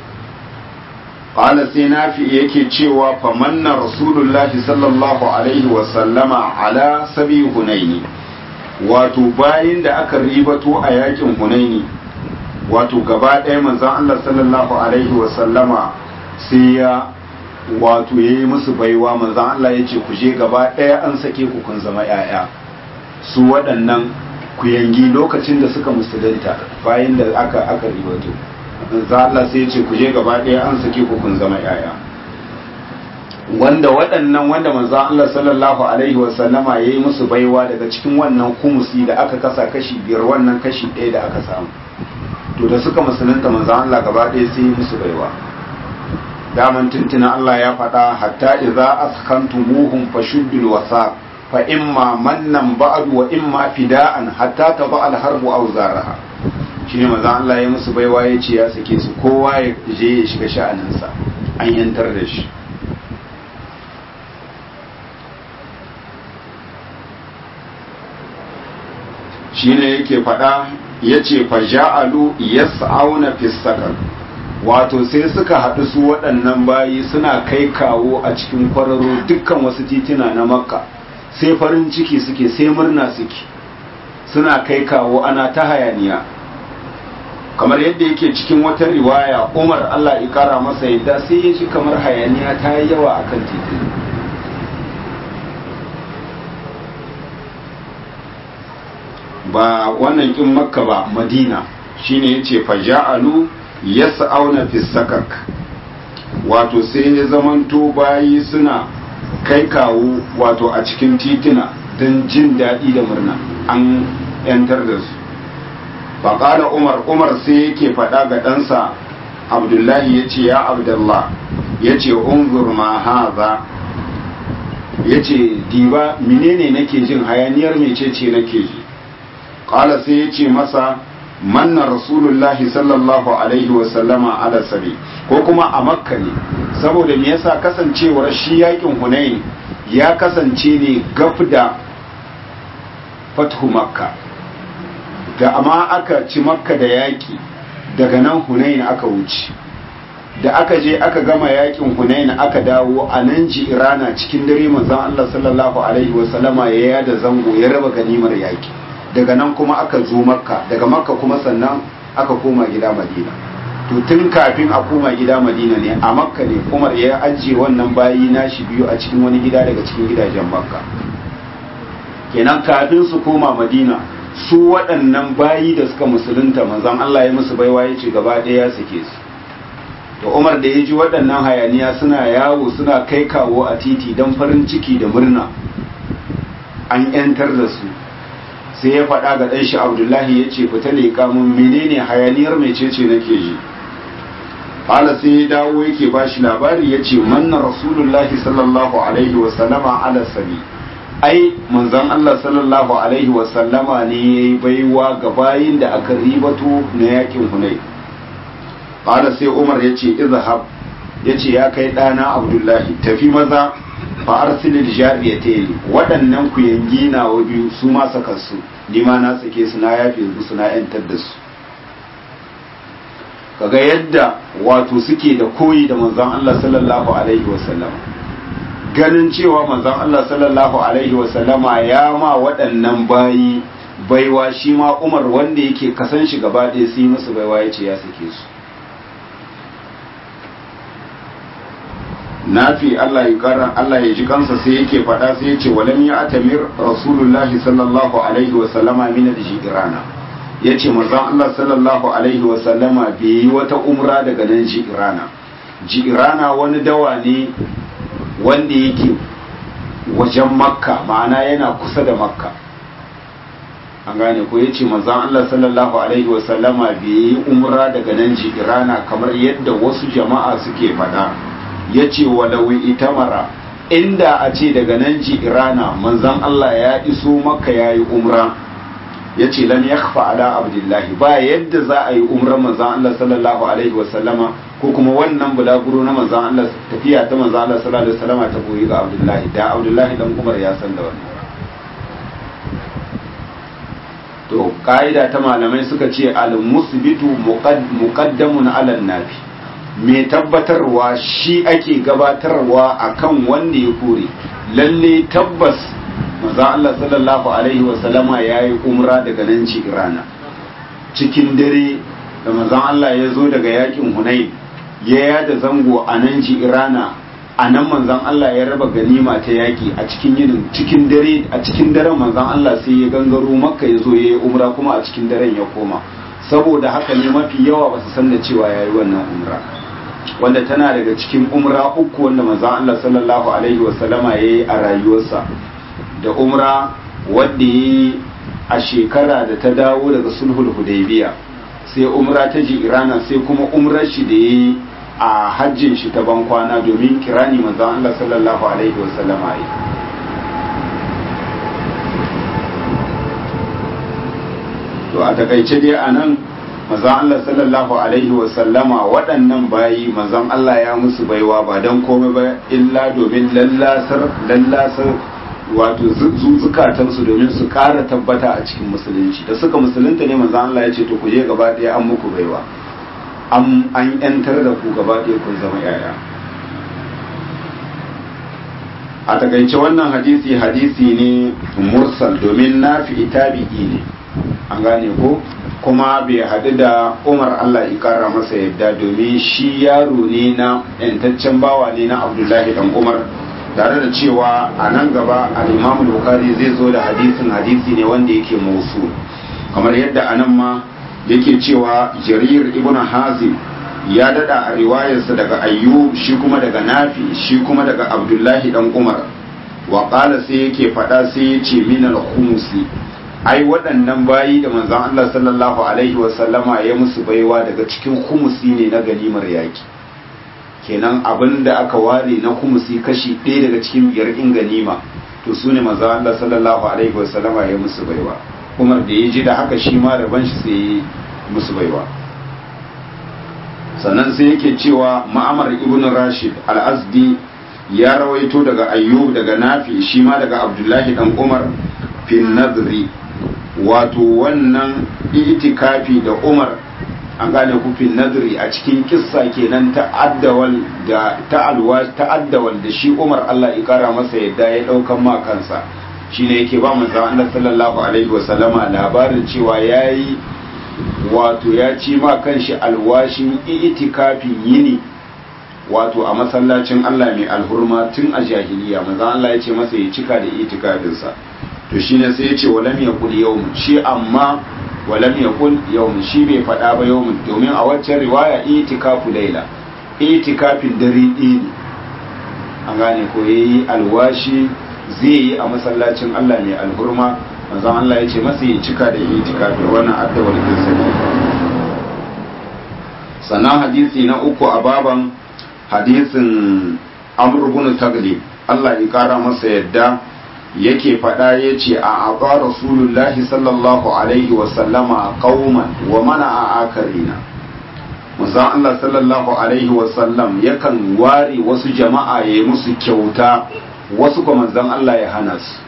qala sai nafi yake cewa famanna rasulullahi sallallahu alaihi wa sallama ala sabi hunaini wato bayin da aka ribato a yakin hunaini wato gaba ɗaya manzon Allah sallallahu alaihi wa sallama sai ya wato ya yi musu baiwa manzan Allah ya ce ku je gaba ɗaya an sake ku kun zama ‘ya'ya su waɗannan ku yangi lokacin da suka musulunta bayan da aka aka ribato manzan Allah sai ya ce ku je gaba ɗaya an sake ku kun zama ‘ya'ya wanda waɗannan wanda manzan Allah sallallahu alaihi wa sallama ya yi musu baiwa daga cikin wannan kumusi da aka kasa kashi biyar wannan kashi ɗaya da aka samu to da suka musulunta manzan Allah gaba ɗaya sai ya musu baiwa daman tuntuna Allah ya faɗa hatta idza askantumuhum fashuddul wasaq fa imma mannan ba'du wa imma fida'an hatta taba al harbu aw zaraha shine manzo Allah ya musu baiwa ya ce ya sake su kowa ya je ya shiga sha'anin sa an yantar da shi shine yake faɗa yace fa ja'alu yas'auna fis sakar wato sai suka haɗu su waɗannan bayi suna kai kawo a cikin kwararo dukkan wasu tituna na makka sai farin ciki suke sai murna suke suna kai kawo ana ta hayaniya kamar yadda yake cikin wata riwaya umar allah ikara masa yadda sai ya ji kamar hayaniya ta yi yawa a kan tituna ba wannan kin makka ba madina shine yace faja'alu yas'auna fi sakak wato sai ya zamanto bayi suna kai kawo wato a cikin titina don jin daɗi da murna an yantar da su faƙala umar umar sai yake faɗa ga ɗansa abdullahi ya ce ya abdullah ya ce unzur ma haza ya ce diba menene nake jin hayaniyar mecece nake ji ƙala sai ya ce masa manna rasulullahi sallallahu alaihi wasallama ala sabi ko kuma a makka ne saboda me yasa kasancewar shi yakin hunain ya kasance ne gaf da fathu makka da amma aka ci makka da yaki daga nan hunain aka wuce da aka je aka gama yakin hunain aka dawo a nan ji irana cikin dare manzon Allah sallallahu alaihi wasallama ya yada zango ya raba ganimar yaki daga nan kuma aka zo makka daga makka kuma sannan aka koma gida madina to tun kafin a koma gida madina ne a makka ne umar ya ajiye wannan bayi nashi biyu a cikin wani gida daga cikin gidajen makka kenan kafin su koma madina su waɗannan bayi da suka musulunta manzon allah ya musu baiwa ya ce gaba ɗaya ya sake su to umar da ya ji waɗannan hayaniya suna yawo suna kai kawo a titi don farin ciki da murna an 'yantar da su sai ya faɗa ga ɗan shi abdullahi ya ce fita leƙa mun menene hayaniyar mecece nake ji hala sai ya dawo yake ba shi labari ya ce manna rasulullahi sallallahu alaihi wasallama ala sabi ai manzon Allah sallallahu alaihi wasallama ne ya yi baiwa ga bayin da aka ribato na yakin hunai hala sai umar ya ce izhab ya ce ya kai ɗana abdullahi tafi maza fa arsilil jariyatayn waɗannan ku yangi nawa biyu su ma saka su ni ma na sake su na yafe su na yantar da su kaga yadda wato suke da koyi da manzon Allah sallallahu alaihi wasallam ganin cewa manzon Allah sallallahu alaihi wasallama ya ma waɗannan bayi baiwa shi ma Umar wanda yake kasan shi gaba ɗaya sai musu baiwa yace ya sake su nafi Allah ya kara Allah ya ji kansa sai yake faɗa sai yace walam ya atamir rasulullahi sallallahu alaihi wa sallama min al-jirana yace manzon Allah sallallahu alaihi wa sallama bai yi wata umra daga nan jirana jirana wani dawa ne wanda yake wajen makka ma'ana yana kusa da makka an gane ko yace manzon Allah sallallahu alaihi wa sallama bai yi umra daga nan jirana kamar yadda wasu jama'a suke faɗa ya ce walawi itamara inda a ce daga nan ji irana manzan Allah ya iso maka ya yi umra ya ce lan ya ala abdullahi ba yadda za a yi umran manzan Allah sallallahu alaihi wasallama ko kuma wannan bulaguro na manzan Allah tafiya ta manzan Allah sallallahu alaihi wasallama ta koyi ga abdullahi da abdullahi dan umar ya san da wannan to ka'ida ta malamai suka ce al-musbitu muqaddamun ala nafi mai tabbatarwa shi ake gabatarwa akan wanda ya kore lalle tabbas maza Allah sallallahu alaihi wasallama ya yi umra daga nan ci irana cikin dare da mazan Allah ya zo daga yakin hunai ya yada zango a nan ji irana a nan manzan Allah ya raba ganima ta yaki a cikin yinin cikin dare a cikin daren manzan Allah sai ya gangaro makka ya zo ya yi umra kuma a cikin daren ya koma saboda haka ne mafi yawa ba su san da cewa ya yi wannan umra wanda tana daga cikin umra uku wanda manzon Allah sallallahu alaihi wasallama ya yi a rayuwarsa da umra wadda ya yi a shekara da ta dawo daga sulhul hudaybiya sai umra ta ji irana sai kuma umrar shi da ya yi a hajjin shi ta ban kwana domin kirani manzon Allah sallallahu alaihi wasallama ya to a takaice dai a nan manzon Allah sallallahu alaihi wa sallama waɗannan bayi manzon Allah ya musu baiwa ba don komai ba illa domin lallasar lallasar wato zukatansu domin su ƙara tabbata a cikin musulunci da suka musulunta ne manzon Allah ya ce to ku je gaba ɗaya an muku baiwa an an yantar da ku gaba ɗaya kun zama yaya a takaice wannan hadisi hadisi ne mursal domin nafi tabi'i ne an gane ko kuma bai haɗu da umar allah ikara masa yadda domin shi yaro ne na yantaccen bawa ne na abdullahi dan umar tare da cewa a nan gaba al-imam bukari zai zo da hadisin hadisi ne wanda yake musu kamar yadda anan ma yake cewa jarir ibn hazim ya dada a riwayarsa daga ayyub shi kuma daga nafi shi kuma daga abdullahi dan umar wa qala sai yake fada sai ya ce min al-khumsi ai waɗannan bayi da manzon Allah sallallahu alaihi wa sallama ya musu baiwa daga cikin khumsi ne na ganimar yaki kenan abin da aka ware na khumsi kashi ɗaya daga cikin biyar in ganima to su ne manzon Allah sallallahu alaihi wa sallama ya musu baiwa Umar da ya ji da haka shi ma raban shi sai ya musu baiwa sannan sai yake cewa ma'amar ibn rashid al-azdi ya rawaito daga ayyub daga nafi shi ma daga abdullahi dan umar fin nadri wato wannan itikafi da umar an gane ku fin nadri a cikin kissa kenan ta'addawal da ta'alwa ta'addawal da shi umar Allah ya kara masa yadda ya daukan ma kansa shine yake ba manzo Allah sallallahu alaihi wasallama labarin cewa yayi wato ya ci ma kanshi alwashin itikafin yini wato a masallacin Allah mai alhurma tun a jahiliya manzo Allah ya ce masa ya cika da itikafinsa to shine sai ya ce walam yaqul yawm shi amma walam yaqul yawm shi bai faɗa ba yawm domin a waccan riwaya itikafu laila itikafin dare ɗaya ne an gane ko yayi alwashi zai yi a masallacin Allah mai alhurma manzon Allah ya ce masa ya cika da itikafi wannan addawar kinsa ne sannan hadisi na uku a baban hadisin Amr ibn Taglib Allah ya kara masa yadda yake faɗa ya ce a aqa rasulullahi sallallahu alaihi wa sallama qauman wa mana a akarina manzon Allah sallallahu alaihi wa sallam yakan ware wasu jama'a ya musu kyauta wasu kuma manzon Allah ya hana su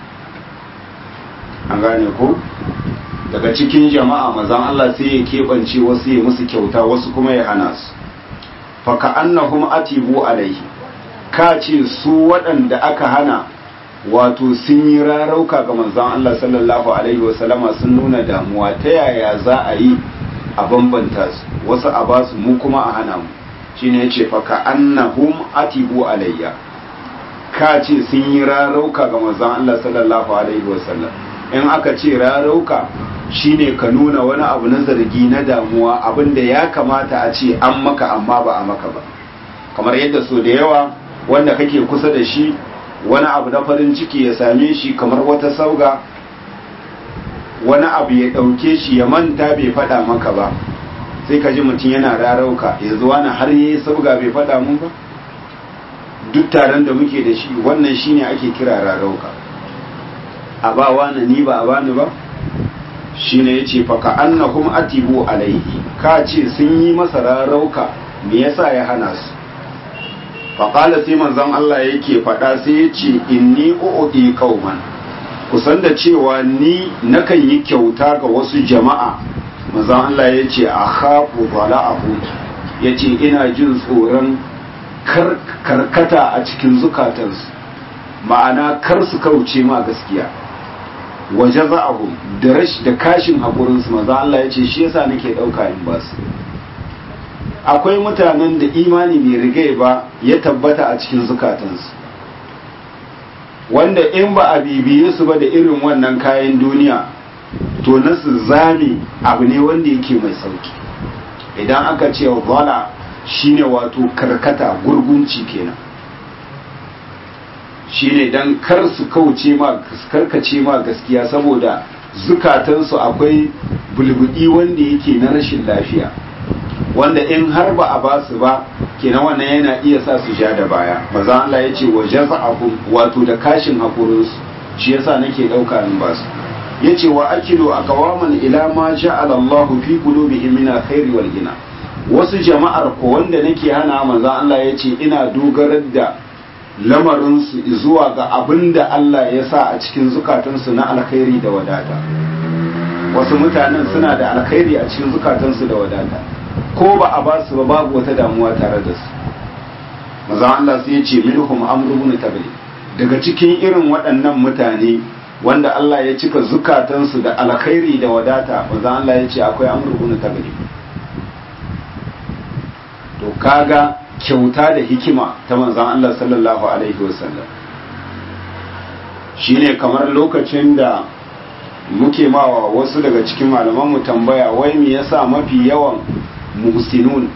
an gane ko daga cikin jama'a mazan Allah sai ya keɓance wasu ya musu kyauta wasu kuma ya hana su faka annahum atibu alaihi ka ce su waɗanda aka hana wato sun yi rarauka ga manzan Allah sallallahu alaihi wasallama sun nuna damuwa ta yaya za a yi a bambanta su wasu a basu mu kuma a hana mu shine yace faka annahum atibu alayya ka ce sun yi rarauka ga manzan Allah sallallahu alaihi wasallam in aka ce rarauka shine ka nuna wani abu na zargi na damuwa abinda ya kamata a ce an maka amma ba a maka ba kamar yadda so da yawa wanda kake kusa da shi wani abu na farin ciki ya same shi kamar wata sauga wani abu ya ɗauke shi ya manta bai faɗa maka ba sai ka ji mutum yana rarauka yanzu wani har yi sauga bai faɗa mun ba duk taron da muke da shi wannan shine ake kira rarauka a ba wani ni ba a bani ba shine yace fa ka annahum atibu alaihi ka ce sun yi masa rarauka me yasa ya hana su fa qala sai manzon Allah yake faɗa sai yace inni uudi qauman kusan da cewa ni nakan yi kyauta ga wasu jama'a manzon Allah yace akhafu bala'ahu yace ina jin tsoron karkata a cikin zukatansu ma'ana kar su kauce ma gaskiya waje za'ahu da rash da kashin haƙurinsu maza Allah ya ce shi yasa nake ɗauka in ba su akwai mutanen da imani bai rigai ba ya tabbata a cikin zukatansu wanda in ba a bibiye su ba da irin wannan kayan duniya to na su zame abu ne wanda yake mai sauki idan aka ce wala shine wato karkata gurgunci kenan shine dan kar su kauce ma karkace ma gaskiya saboda zukatansu akwai bulbudi wanda yake na rashin lafiya wanda in har ba a ba su ba kenan wannan yana iya sa su ja da baya maza Allah ya ce wa jaza'ahum wato da kashin hakurinsu shi yasa nake dauka in ba su yace wa akilu aqwaman ila ma ja'ala Allahu fi qulubihim min alkhairi wal ghina wasu jama'ar ko wanda nake hana manzo Allah yace ina dogarar da lamarin su zuwa ga abinda Allah ya sa a cikin zukatansu na alkhairi da wadata wasu mutanen suna da alkhairi a cikin zukatansu da wadata ko ba a ba su ba babu wata damuwa tare da su manzo Allah sai ya ce minhum amru ibn tabli daga cikin irin waɗannan mutane wanda Allah ya cika zukatansu da alkhairi da wadata manzo Allah ya ce akwai amru ibn tabli to kaga kyauta da hikima ta manzon Allah sallallahu alaihi wasallam shine kamar lokacin da muke mawa wasu daga cikin malamanmu tambaya wai me yasa mafi yawan muhsinun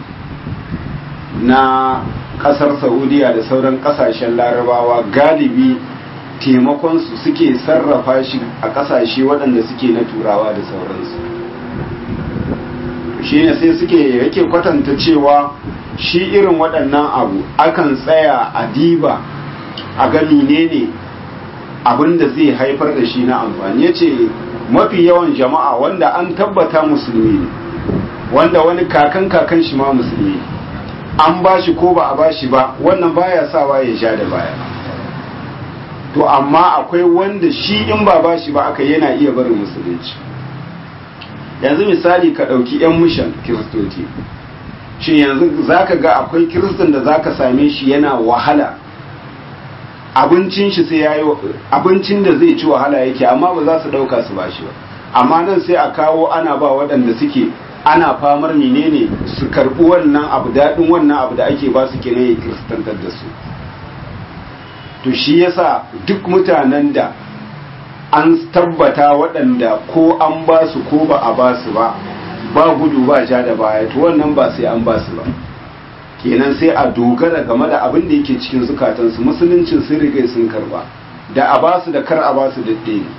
na kasar saudiya da sauran kasashen larabawa galibi taimakonsu suke sarrafa shi a kasashe waɗanda suke na turawa da sauransu shi ne sai suke yake kwatanta cewa shi irin waɗannan abu akan tsaya a diba a ga menene abin da zai haifar da shi na amfani ya ce mafi yawan jama'a wanda an tabbata musulmi ne wanda wani kakan kakan shi ma musulmi an ba shi ko ba a ba shi ba wannan baya sawa ya sha da baya to amma akwai wanda shi in ba ba shi ba aka yana iya barin musulunci yanzu misali ka ɗauki 'yan mishan kiristoci shi yanzu zaka ga akwai kiristan da zaka same shi yana wahala abincin shi sai yayi abincin da zai ci wahala yake amma ba za su dauka su bashi ba amma nan sai a kawo ana ba waɗanda suke ana famar menene su karɓi wannan abu daɗin wannan abu da ake ba su kenan ya kiristantar da su to shi yasa duk mutanen da an tabbata waɗanda ko an ba su ko ba a ba su ba ba gudu ba ja da baya to wannan ba sai an ba su ba kenan sai a dogara game da abin da yake cikin zukatansu musuluncin sun riga sun karba da a basu da kar a basu daɗe ne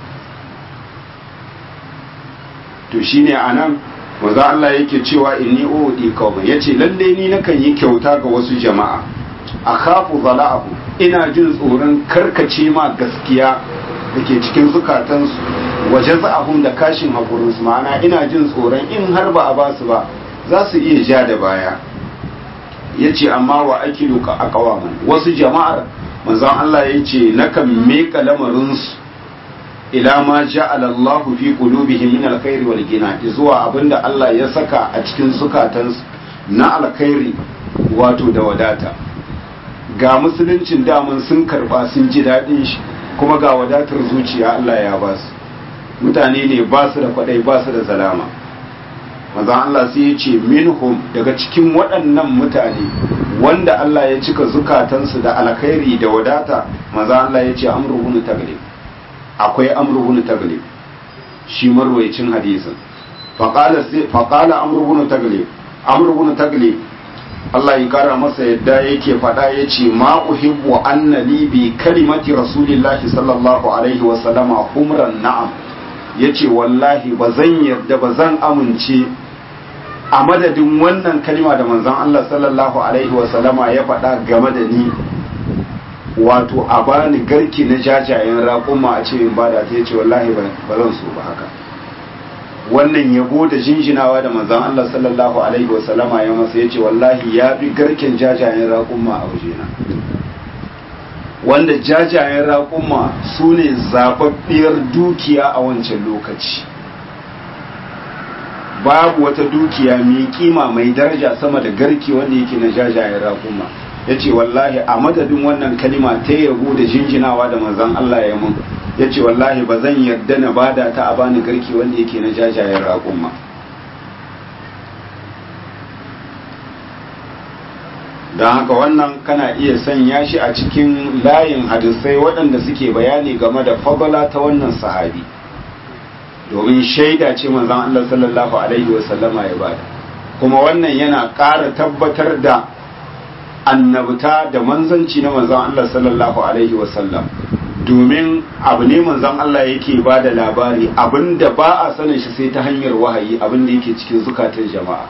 to shine anan maza Allah yake cewa inni uudi qauma yace lalle ni nakan yi kyauta ga wasu jama'a akhafu zala'ahu ina jin tsoron karkace ma gaskiya dake cikin zukatansu waje za'ahum da kashin hakurinsu ma'ana ina jin tsoron in har ba a basu ba za su iya ja da baya ya ce amma wa akilu ka a kawaman wasu jama'ar manzon Allah ya ce nakan meka lamarinsu ila ma ja'ala Allahu fi qulubihim min alkhairi wal gina zuwa abinda Allah ya saka a cikin zukatansu na alkhairi wato da wadata ga musuluncin daman sun karba sun ji daɗin shi kuma ga wadatar zuciya Allah ya ba su mutane ne ba su da kwadai ba su da zalama manzon Allah sai ya ce minhum daga cikin waɗannan mutane wanda Allah ya cika zukatansu da alkhairi da wadata manzon Allah ya ce amru bin taglib akwai amru bin taglib shi marwayacin hadisin faqala faqala amru bin taglib amru bin taglib Allah ya kara masa yadda yake faɗa ya ce ma uhibbu anna li bi kalimati rasulillahi sallallahu alaihi wa sallama humran na'am yace wallahi ba zan yarda ba zan amince a madadin wannan kalima da manzon Allah sallallahu alaihi wasallama ya faɗa game da ni wato a bani garki na jajayen raƙuma a ce in bada ta yace wallahi ba zan so ba haka wannan yabo da jinjinawa da manzon Allah sallallahu alaihi wasallama ya masa yace wallahi ya bi garken jajayen raƙuma a wajena wanda jajayen raƙuma su ne zababbiyar dukiya a wancan lokaci babu wata dukiya mai kima mai daraja sama da garki wanda yake na jajayen raƙuma ya ce wallahi a madadin wannan kalima ta yabo da jinjinawa da manzan Allah ya mun ya ce wallahi ba zan yarda na bada ta a bani garki wanda yake na jajayen raƙuma don haka wannan kana iya sanya shi a cikin layin hadisai waɗanda suke bayani game da fadala ta wannan sahabi domin shaida ce manzon Allah sallallahu alaihi wasallama ya bada kuma wannan yana ƙara tabbatar da annabta da manzanci na manzon Allah sallallahu alaihi wasallam domin abu ne manzon Allah yake ba da labari abinda ba a sanin shi sai ta hanyar wahayi abinda yake cikin zukatan jama'a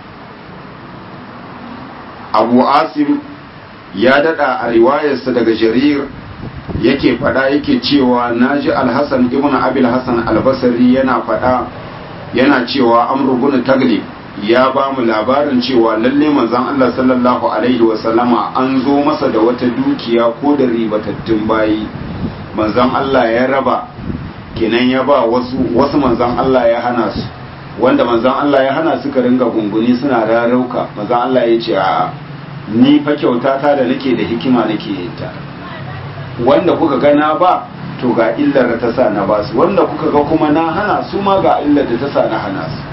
abu asim ya dada a riwayarsa daga jarir yake fada yake cewa naji alhassan ibn abil hassan albasari yana fada yana cewa amru bin taglib ya ba mu labarin cewa lalle manzon Allah sallallahu alaihi wasallama an zo masa da wata dukiya ko da ribatattun bayi manzon Allah ya raba kenan ya ba wasu wasu manzon Allah ya hana su wanda manzon Allah ya hana suka ringa gunguni suna rarauka manzon Allah ya ce a ni fa kyauta ta da nake da hikima nake yin ta wanda kuka ga na ba to ga illar da ta sa na ba su wanda kuka ga kuma na hana su ma ga illar da ta sa na hana su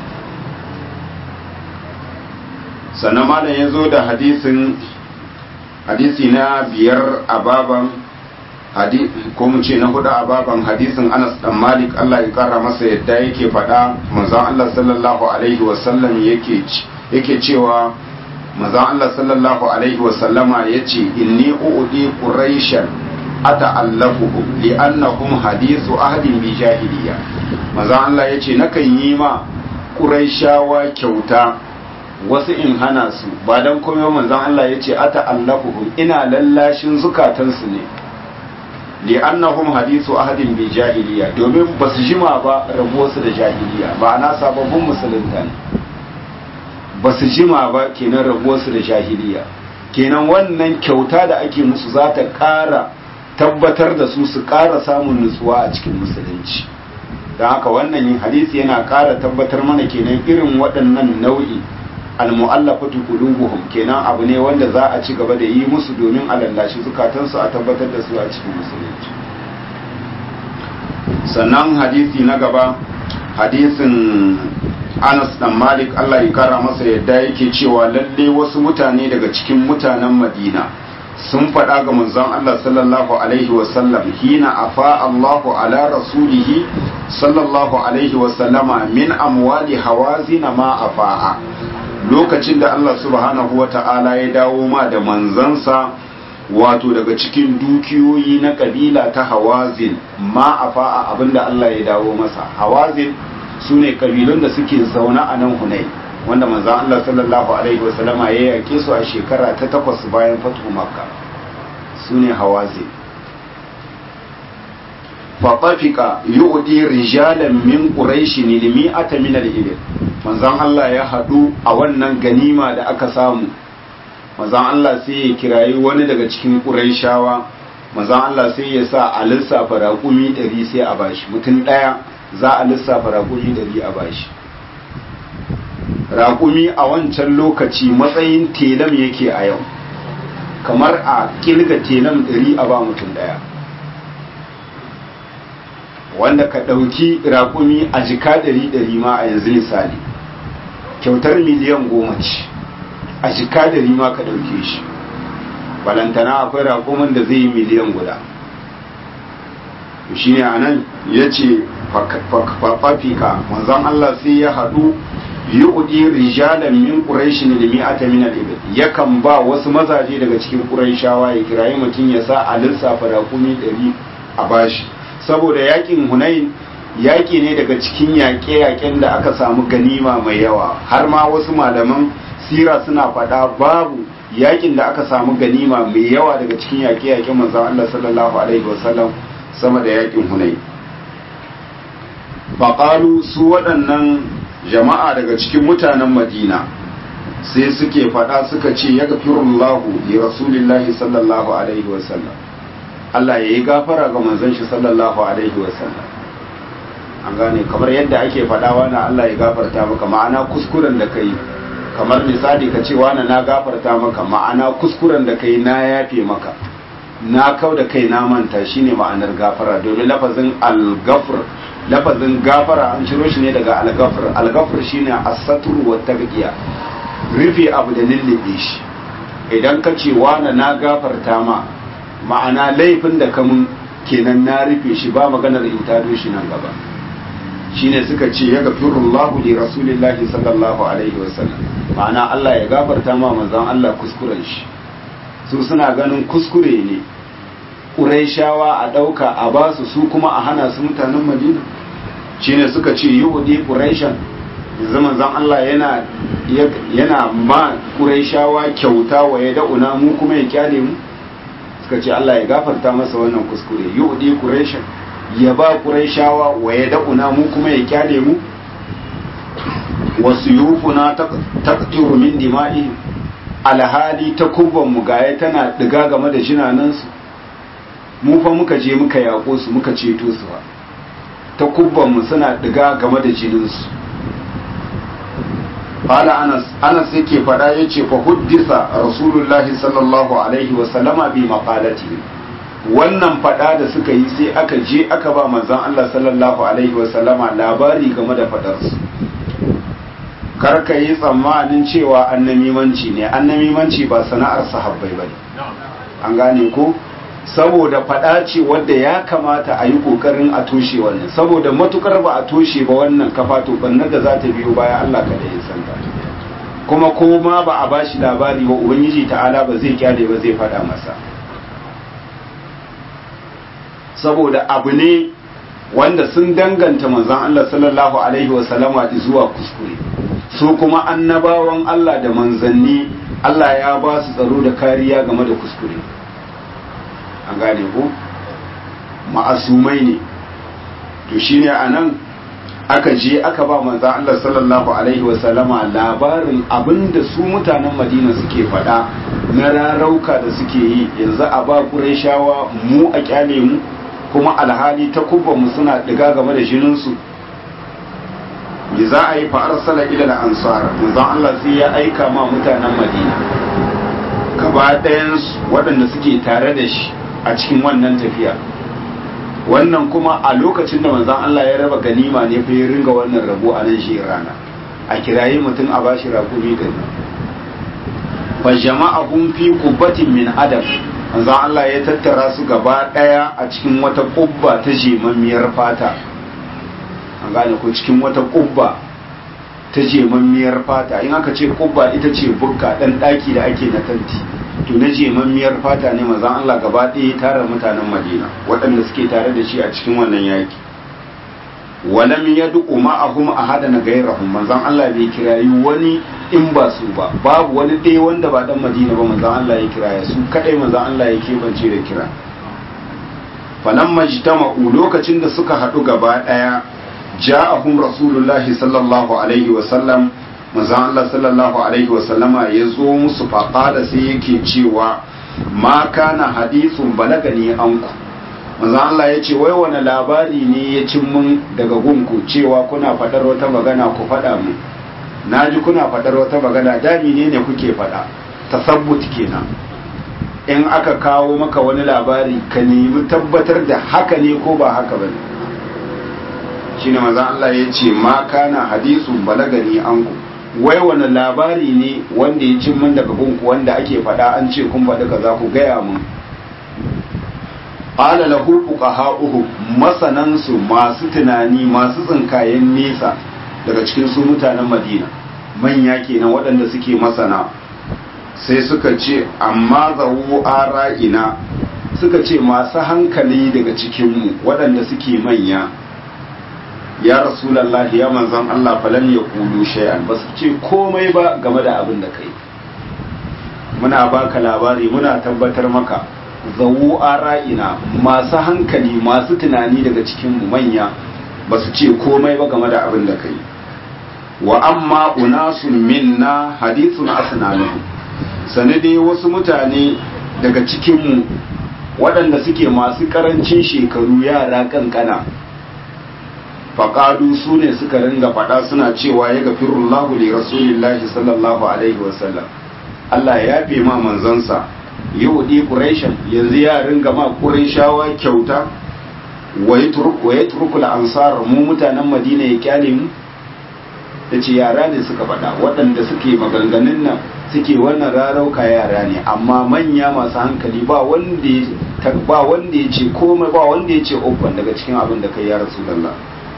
sannan malam ya zo da hadisin hadisi na biyar a baban ko mu ce na hudu a baban hadisin Anas dan Malik Allah ya kara masa yadda yake faɗa manzon Allah sallallahu alaihi wasallam yake yake cewa manzon Allah sallallahu alaihi wasallama yace inni uudi quraishan ata'allafuhum li'annahum hadithu ahdin bi jahiliya manzon Allah yace nakan yi ma quraishawa kyauta wasu in hana su ba dan komai manzon Allah yace ata'allafuhum ina lallashin zukatansu ne li'annahum hadithu ahadin bi jahiliya domin ba su jima ba rabuwarsu da jahiliya ba ana sababbin musulunta ne ba su jima ba kenan rabuwarsu da jahiliya kenan wannan kyauta da ake musu za ta ƙara tabbatar da su su ƙara samun nutsuwa a cikin musulunci don haka wannan yin hadisi yana ƙara tabbatar mana kenan irin waɗannan nau'i almu'allafatu qulubuhum kenan abu ne wanda za a ci gaba da yi musu domin a lallashi zukatansu a tabbatar da su a cikin musulunci sannan hadisi na gaba hadisin Anas dan Malik Allah ya kara masa yadda yake cewa lalle wasu mutane daga cikin mutanen Madina sun faɗa ga manzon Allah sallallahu alaihi wasallam hina afa Allahu ala rasulihi sallallahu alaihi wasallama min amwali hawazina ma afa'a lokacin da Allah subhanahu wa ta'ala ya dawo ma da manzansa wato daga cikin dukiyoyi na kabila ta hawazin ma a fa'a abinda Allah ya dawo masa hawazin su ne kabilun da suke zaune a nan hunai wanda manzan Allah sallallahu alaihi wasallama ya yake su a shekara ta takwas bayan fatu makka su ne hawazin faɓafika yi'udi rijalan min ƙuraishi ne limi'ata min al-ibil manzan Allah ya haɗu a wannan ganima da aka samu manzan Allah sai ya kirayi wani daga cikin ƙuraishawa manzan Allah sai ya sa a lissafa raƙumi ɗari sai a bashi mutum ɗaya za a lissafa raƙumi ɗari a bashi raƙumi a wancan lokaci matsayin telam yake a yau kamar a ƙirga telam ɗari a ba mutum ɗaya wanda ka ɗauki raƙumi a jika ɗari ɗari ma a yanzu misali kyautar miliyan goma ce a jika ɗari ma ka ɗauke shi balantana akwai raƙumin da zai yi miliyan guda shi ne a nan ya ce fafika manzan Allah sai ya haɗu yi ƙudi rijalan min ƙuraishi da mi'ata min al-ibil yakan ba wasu mazaje daga cikin ƙuraishawa ya kirayi mutum ya sa a lissafa raƙumi ɗari a bashi saboda yakin hunain yaƙi ne daga cikin yaƙe-yaƙen da aka samu ganima mai yawa har ma wasu malaman sira suna faɗa babu yaƙin da aka samu ganima mai yawa daga cikin yaƙe-yaƙen manzon Allah sallallahu alaihi wasallam sama da yaƙin hunain faƙalu su waɗannan jama'a daga cikin mutanen madina sai suke faɗa suka ce ya gafirullahu li rasulillahi sallallahu alaihi wasallam Allah ya yi gafara ga manzon shi sallallahu alaihi wasallam an gane kamar yadda ake faɗa na Allah ya gafarta maka ma'ana kuskuren da kai kamar misali ka ce wani na gafarta maka ma'ana kuskuren da kai na yafe maka na kau da kai na manta shine ma'anar gafara domin lafazin al-gafr lafazin gafara an ciro shi ne daga al-gafr al-gafr shine as-satr wa tabqiya rufe abu da lullube shi idan ka ce wani na gafarta ma ma'ana laifin da kamun kenan na rufe shi ba maganar in tado shi nan gaba shine suka ce ya gafirullahu li rasulillahi sallallahu alaihi wasallam ma'ana Allah ya gafarta ma manzon Allah kuskuren shi su suna ganin kuskure ne Qurayshawa a ɗauka a basu su kuma a hana su mutanen Madina shine suka ce yudi Qurayshan yanzu manzon Allah yana yana ma Qurayshawa kyauta wa ya da'una mu kuma ya kyale mu suka ce Allah ya gafarta masa wannan kuskure yudi Qurayshan ya ba Qurayshawa wa ya da'una mu kuma ya kyale mu wasu yufuna taqtiru min dima'i alhali ta kubban mu gaya tana diga game da jinanansu mu fa muka je muka yaƙo su muka ceto su ba ta kubban mu suna diga game da jininsu Fala Anas, Anas yake faɗa ya ce fa huddisa Rasulullahi sallallahu Alaihi wasallama bi maƙalati wannan faɗa da suka yi sai aka je aka ba manzon Allah sallallahu Alaihi wasallama labari game da faɗarsu. Karka yi tsammanin cewa annamimanci ne, annamimanci ba sana'ar sahabbai ba ne. An gane ko? saboda faɗa ce wadda ya kamata a yi ƙoƙarin a toshe wannan saboda matukar ba a toshe ba wannan kafa to bannar da za ta biyo baya Allah kada ya santa kuma koma ba a bashi labari ba ubangiji ta'ala ba zai kyale ba zai faɗa masa saboda abu ne wanda sun danganta manzon Allah sallallahu alaihi wasallama zuwa kuskure su kuma annabawan Allah da manzanni Allah ya ba su tsaro da kariya game da kuskure an gane ko ma'asumai ne to shine anan aka je aka ba manzon Allah sallallahu alaihi wasallama labarin abinda su mutanen Madina suke faɗa na rarauka da suke yi yanzu a ba Qurayshawa mu a kyale mu kuma alhali ta mu suna diga game da jininsu me za a yi fa arsala ila da ansar manzon Allah sai ya aika ma mutanen Madina gaba ɗayan waɗanda suke tare da shi a cikin wannan tafiya wannan kuma a lokacin da manzon Allah ya raba ganima ne fa ya ringa wannan rabo a nan shi rana a kirayi mutum a bashi rakumi da fa jama'ahum fi qubbatin min adab manzon Allah ya tattara su gaba daya a cikin wata kubba ta jemammiyar fata an gane ko cikin wata kubba ta jemammiyar fata in aka ce kubba ita ce bukka dan daki da ake na tanti to na jemammiyar fata ne manzon Allah gaba daya tara mutanen Madina waɗanda suke tare da shi a cikin wannan yaki walam yad'u ma'ahum ahadan gairahum manzon Allah bai kirayi wani in ba su ba babu wani ɗaya wanda ba dan Madina ba manzon Allah ya kiraya su kadai manzon Allah ya kebance da kira falamma jitama'u lokacin da suka haɗu gaba ɗaya ja'ahum rasulullahi sallallahu alaihi wa sallam manzon Allah sallallahu alaihi wa sallama ya zo musu faqala sai yake cewa ma kana hadithun balagani anku manzo Allah ya ce wai wani labari ne ya cin mun daga gunku cewa kuna faɗar wata magana ku faɗa mu na ji kuna faɗar wata magana dami ne ne kuke faɗa tasabbut kenan in aka kawo maka wani labari ka nemi tabbatar da haka ne ko ba haka bane shine manzo Allah ya ce ma kana hadisun balagani anku wai wani labari ne wanda ya cin mun daga gunku wanda ake faɗa an ce kun faɗi kaza ku gaya mun qala lahu fuqaha'uhu masanansu masu tunani masu tsinkayen nesa daga cikin su mutanen Madina manya kenan waɗanda suke masana sai suka ce amma zawu ara'ina suka ce masu hankali daga cikinmu waɗanda suke manya ya rasulallahi ya manzan Allah falan ya kulu shay'an ba su ce komai ba game da abin da kai muna baka labari muna tabbatar maka zawu ara'ina masu hankali masu tunani daga cikin manya ba su ce komai ba game da abin da kai wa amma unasun minna hadithun asnanuhu sanade wasu mutane daga cikinmu waɗanda suke masu ƙarancin shekaru yara kankana faƙadu su ne suka ringa faɗa suna cewa ya gafirullahu li rasulillahi sallallahu alaihi wasallam Allah ya fi ma manzansa yau ɗi ƙureshen yanzu ya ringa ma ƙureshawa kyauta wa ya turku ansar mu mutanen madina ya kyale mu ta ce yara ne suka faɗa waɗanda suke maganganun nan suke wannan rarauka yara ne amma manya masu hankali ba wanda ba wanda ya ce komai ba wanda ya ce uffan daga cikin abin da kai ya rasulullah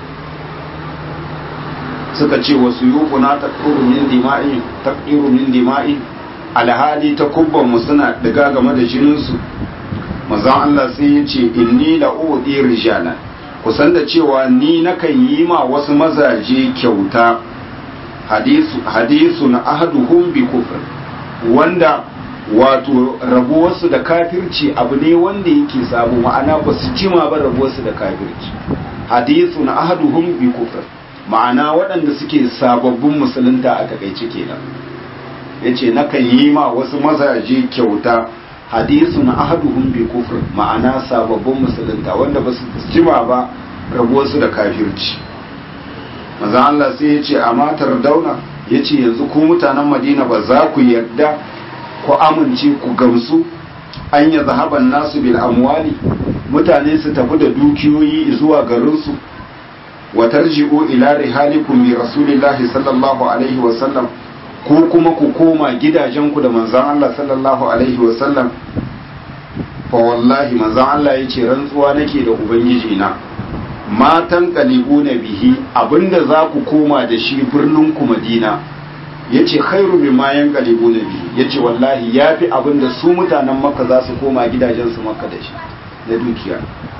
suka ce wasu yukuna taqiru min dima'i taqiru min dima'i alhali ta kubban mu suna diga game da jinin su manzon Allah sai ya ce inni la udi rijala kusan da cewa ni nakan yi ma wasu mazaje kyauta hadisu hadisu na ahaduhum bi kufr wanda wato rabuwarsu da kafirci abu ne wanda yake sabo ma'ana ba su jima ba rabuwarsu da kafirci hadisu na ahaduhum bi kufr ma'ana waɗanda suke sababbin musulunta a takaice kenan yace nakan yi ma wasu mazaje kyauta hadisu na ahaduhum bi kufr ma'ana sababbin musulunta wanda ba su jima ba rabuwarsu da kafirci maza Allah sai ya ce a matar dauna ya ce yanzu ku mutanen madina ba za ku yarda ku amince ku gamsu an yi zahaban nasu bil amwali mutane su tafi da dukiyoyi zuwa garinsu wa tarji'u ila rihalikum bi rasulillahi sallallahu alaihi wa sallam ko kuma ku koma gidajenku da manzon Allah sallallahu alaihi wa sallam fa wallahi manzon Allah ya ce rantsuwa nake da ubangiji na matan kalibu na bihi abinda za ku koma da shi birnin ku madina ya ce khairu min mayan kalibu na bihi ya ce wallahi ya fi abinda su mutanen makka za su koma gidajensu makka da shi na dukiya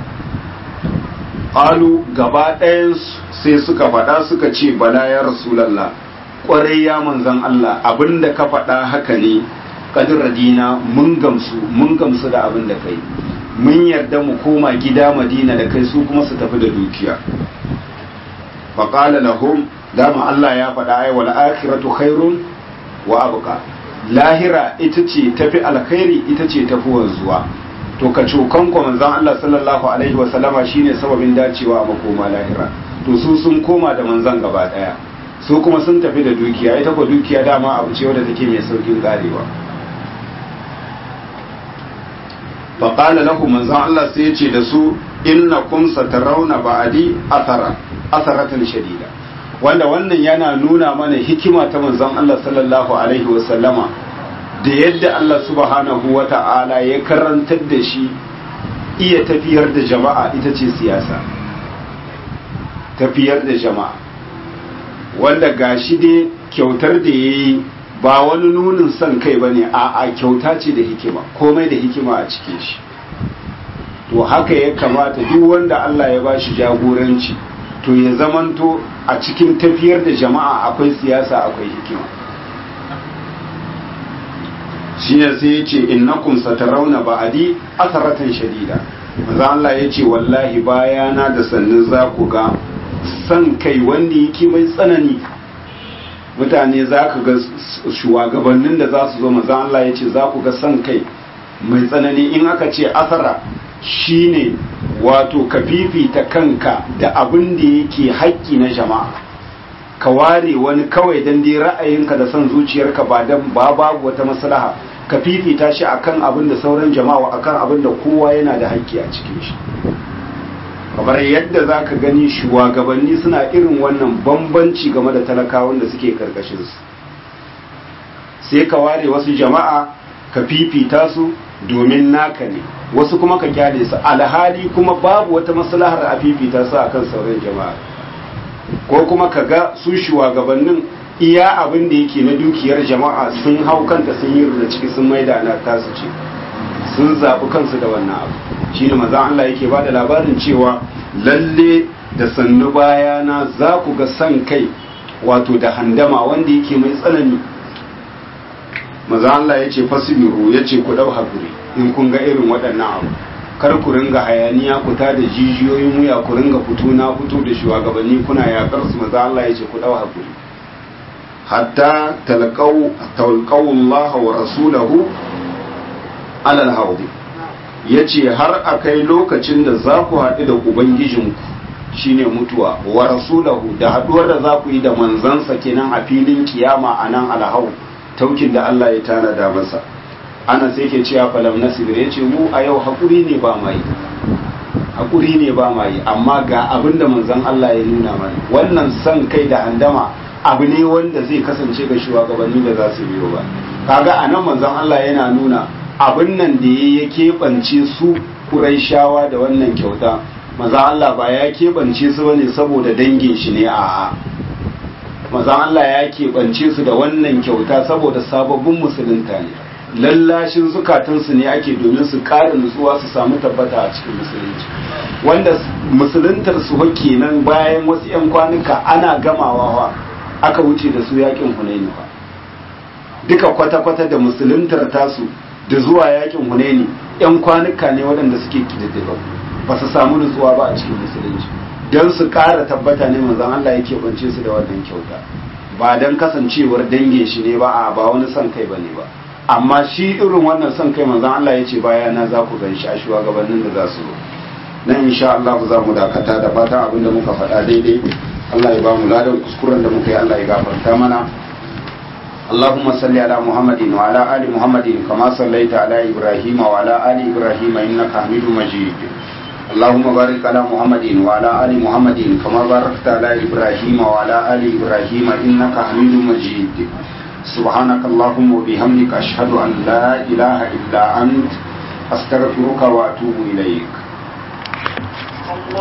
ƙalu gaba ɗayan sai suka faɗa suka ce bala ya rasulallah ƙwarai ya manzan Allah abinda ka faɗa haka ne kadir radina mun gamsu mun gamsu da abin da kai mun yarda mu koma gida madina da kai su kuma su tafi da dukiya faƙala lahum dama Allah ya faɗa ai wal akhiratu khairun wa abqa lahira ita ce tafi alkhairi ita ce tafi wanzuwa to ka cokan ko manzon Allah sallallahu alaihi wa sallama shine sababin dacewa a makoma lahira to su sun koma da manzon gaba daya su kuma sun tafi da dukiya ita ko dukiya dama abu ce wadda take mai saukin karewa faƙala lahu manzon Allah sai ya ce da su inna kun satarauna ba'adi athara atharatan shadida wanda wannan yana nuna mana hikima ta manzon Allah sallallahu alaihi wa sallama da yadda Allah subhanahu wa ta'ala ya karantar da shi iya tafiyar da jama'a ita ce siyasa tafiyar da jama'a wanda gashi dai kyautar da ya yi ba wani nunin son kai ba ne a kyauta ce da hikima komai da hikima a cikin shi to haka ya kamata duk wanda Allah ya ba shi jagoranci to ya zamanto a cikin tafiyar da jama'a akwai siyasa akwai hikima shi ne sai ya ce innakum satarauna ba'adi asaratan shadida manzo Allah ya ce wallahi bayana da sannin za ku ga san kai wanda yake mai tsanani mutane za ka ga shugabannin da za su zo manzan Allah ya ce za ku ga san kai mai tsanani in aka ce asara shine wato ka fifita kanka da abin da yake haƙƙi na jama'a ka ware wani kawai don dai ra'ayinka da son zuciyarka ba dan ba babu wata maslaha ka fifita shi akan abin da sauran jama'a akan abin da kowa yana da haƙƙi a cikin shi kamar yadda za ka gani shugabanni suna irin wannan bambanci game da talakawan da suke karkashinsu sai ka ware wasu jama'a ka fifita su domin naka ne wasu kuma ka kyale su alhali kuma babu wata maslahar a fifita su akan sauran jama'a ko kuma ka ga su shugabannin iya abin da yake na dukiyar jama'a sun hau kanta sun yi da ciki sun maida na tasu ce sun zaɓi kansu da wannan abu shi ne maza Allah yake ba da labarin cewa lalle da sannu bayana za ku ga san kai wato da handama wanda yake mai tsanani maza Allah ya ce fasibiru ya ce ku ɗau haƙuri in kun ga irin waɗannan abu kar ku ringa hayaniya ku ta da jijiyoyin wuya ku ringa fito na fito da shugabanni kuna yaƙar su maza Allah ya ce ku ɗau haƙuri hatta talqaw Allah wa rasulahu alal haudi ya ce har a kai lokacin da za ku haɗu da ubangijinku shine mutuwa wa rasulahu da haɗuwar da za ku yi da manzansa kenan a filin kiyama a nan alhau taukin da Allah ya tanada masa ana sai ke cewa falam nasir ya ce mu a yau haƙuri ne ba mai haƙuri ne ba mai amma ga abin da manzan Allah ya nuna mana wannan son kai da handama abu ne wanda zai kasance ga shugabanni da za su biyo ba kaga a nan manzan Allah yana nuna abin nan da ya keɓance su shawa da wannan kyauta maza Allah ba ya keɓance su bane saboda dangin shi ne a maza Allah ya keɓance su da wannan kyauta saboda sababbin musulunta ne lallashin zukatansu ne ake domin su ƙara nutsuwa su samu tabbata a cikin musulunci wanda musuluntar su kenan bayan wasu 'yan kwanuka ana gamawa aka wuce da su yakin hunaini ba duka kwata-kwata da musuluntar tasu da zuwa yakin hunaini yan kwanuka ne waɗanda suke kididdiga ba su samu nutsuwa ba a cikin musulunci don su ƙara tabbata ne manzon Allah yake bance su da wannan kyauta ba don kasancewar dange shi ne ba a ba wani son kai bane ba amma shi irin wannan son kai manzon Allah ya ce baya na za ku gan shi a shugabannin da za su zo nan insha Allah za mu dakata da fatan abin da muka faɗa daidai Allah ya ba mu ladan kuskuren da muka yi Allah ya gafarta mana اللهم صل على محمد وعلى آل محمد كما صليت على إبراهيم وعلى آل إبراهيم إنك حميد مجيد اللهم بارك على محمد وعلى آل محمد كما باركت على إبراهيم وعلى آل إبراهيم إنك حميد مجيد سبحانك اللهم وبحمدك أشهد أن لا إله إلا أنت astaghfiruka wa atubu ilaik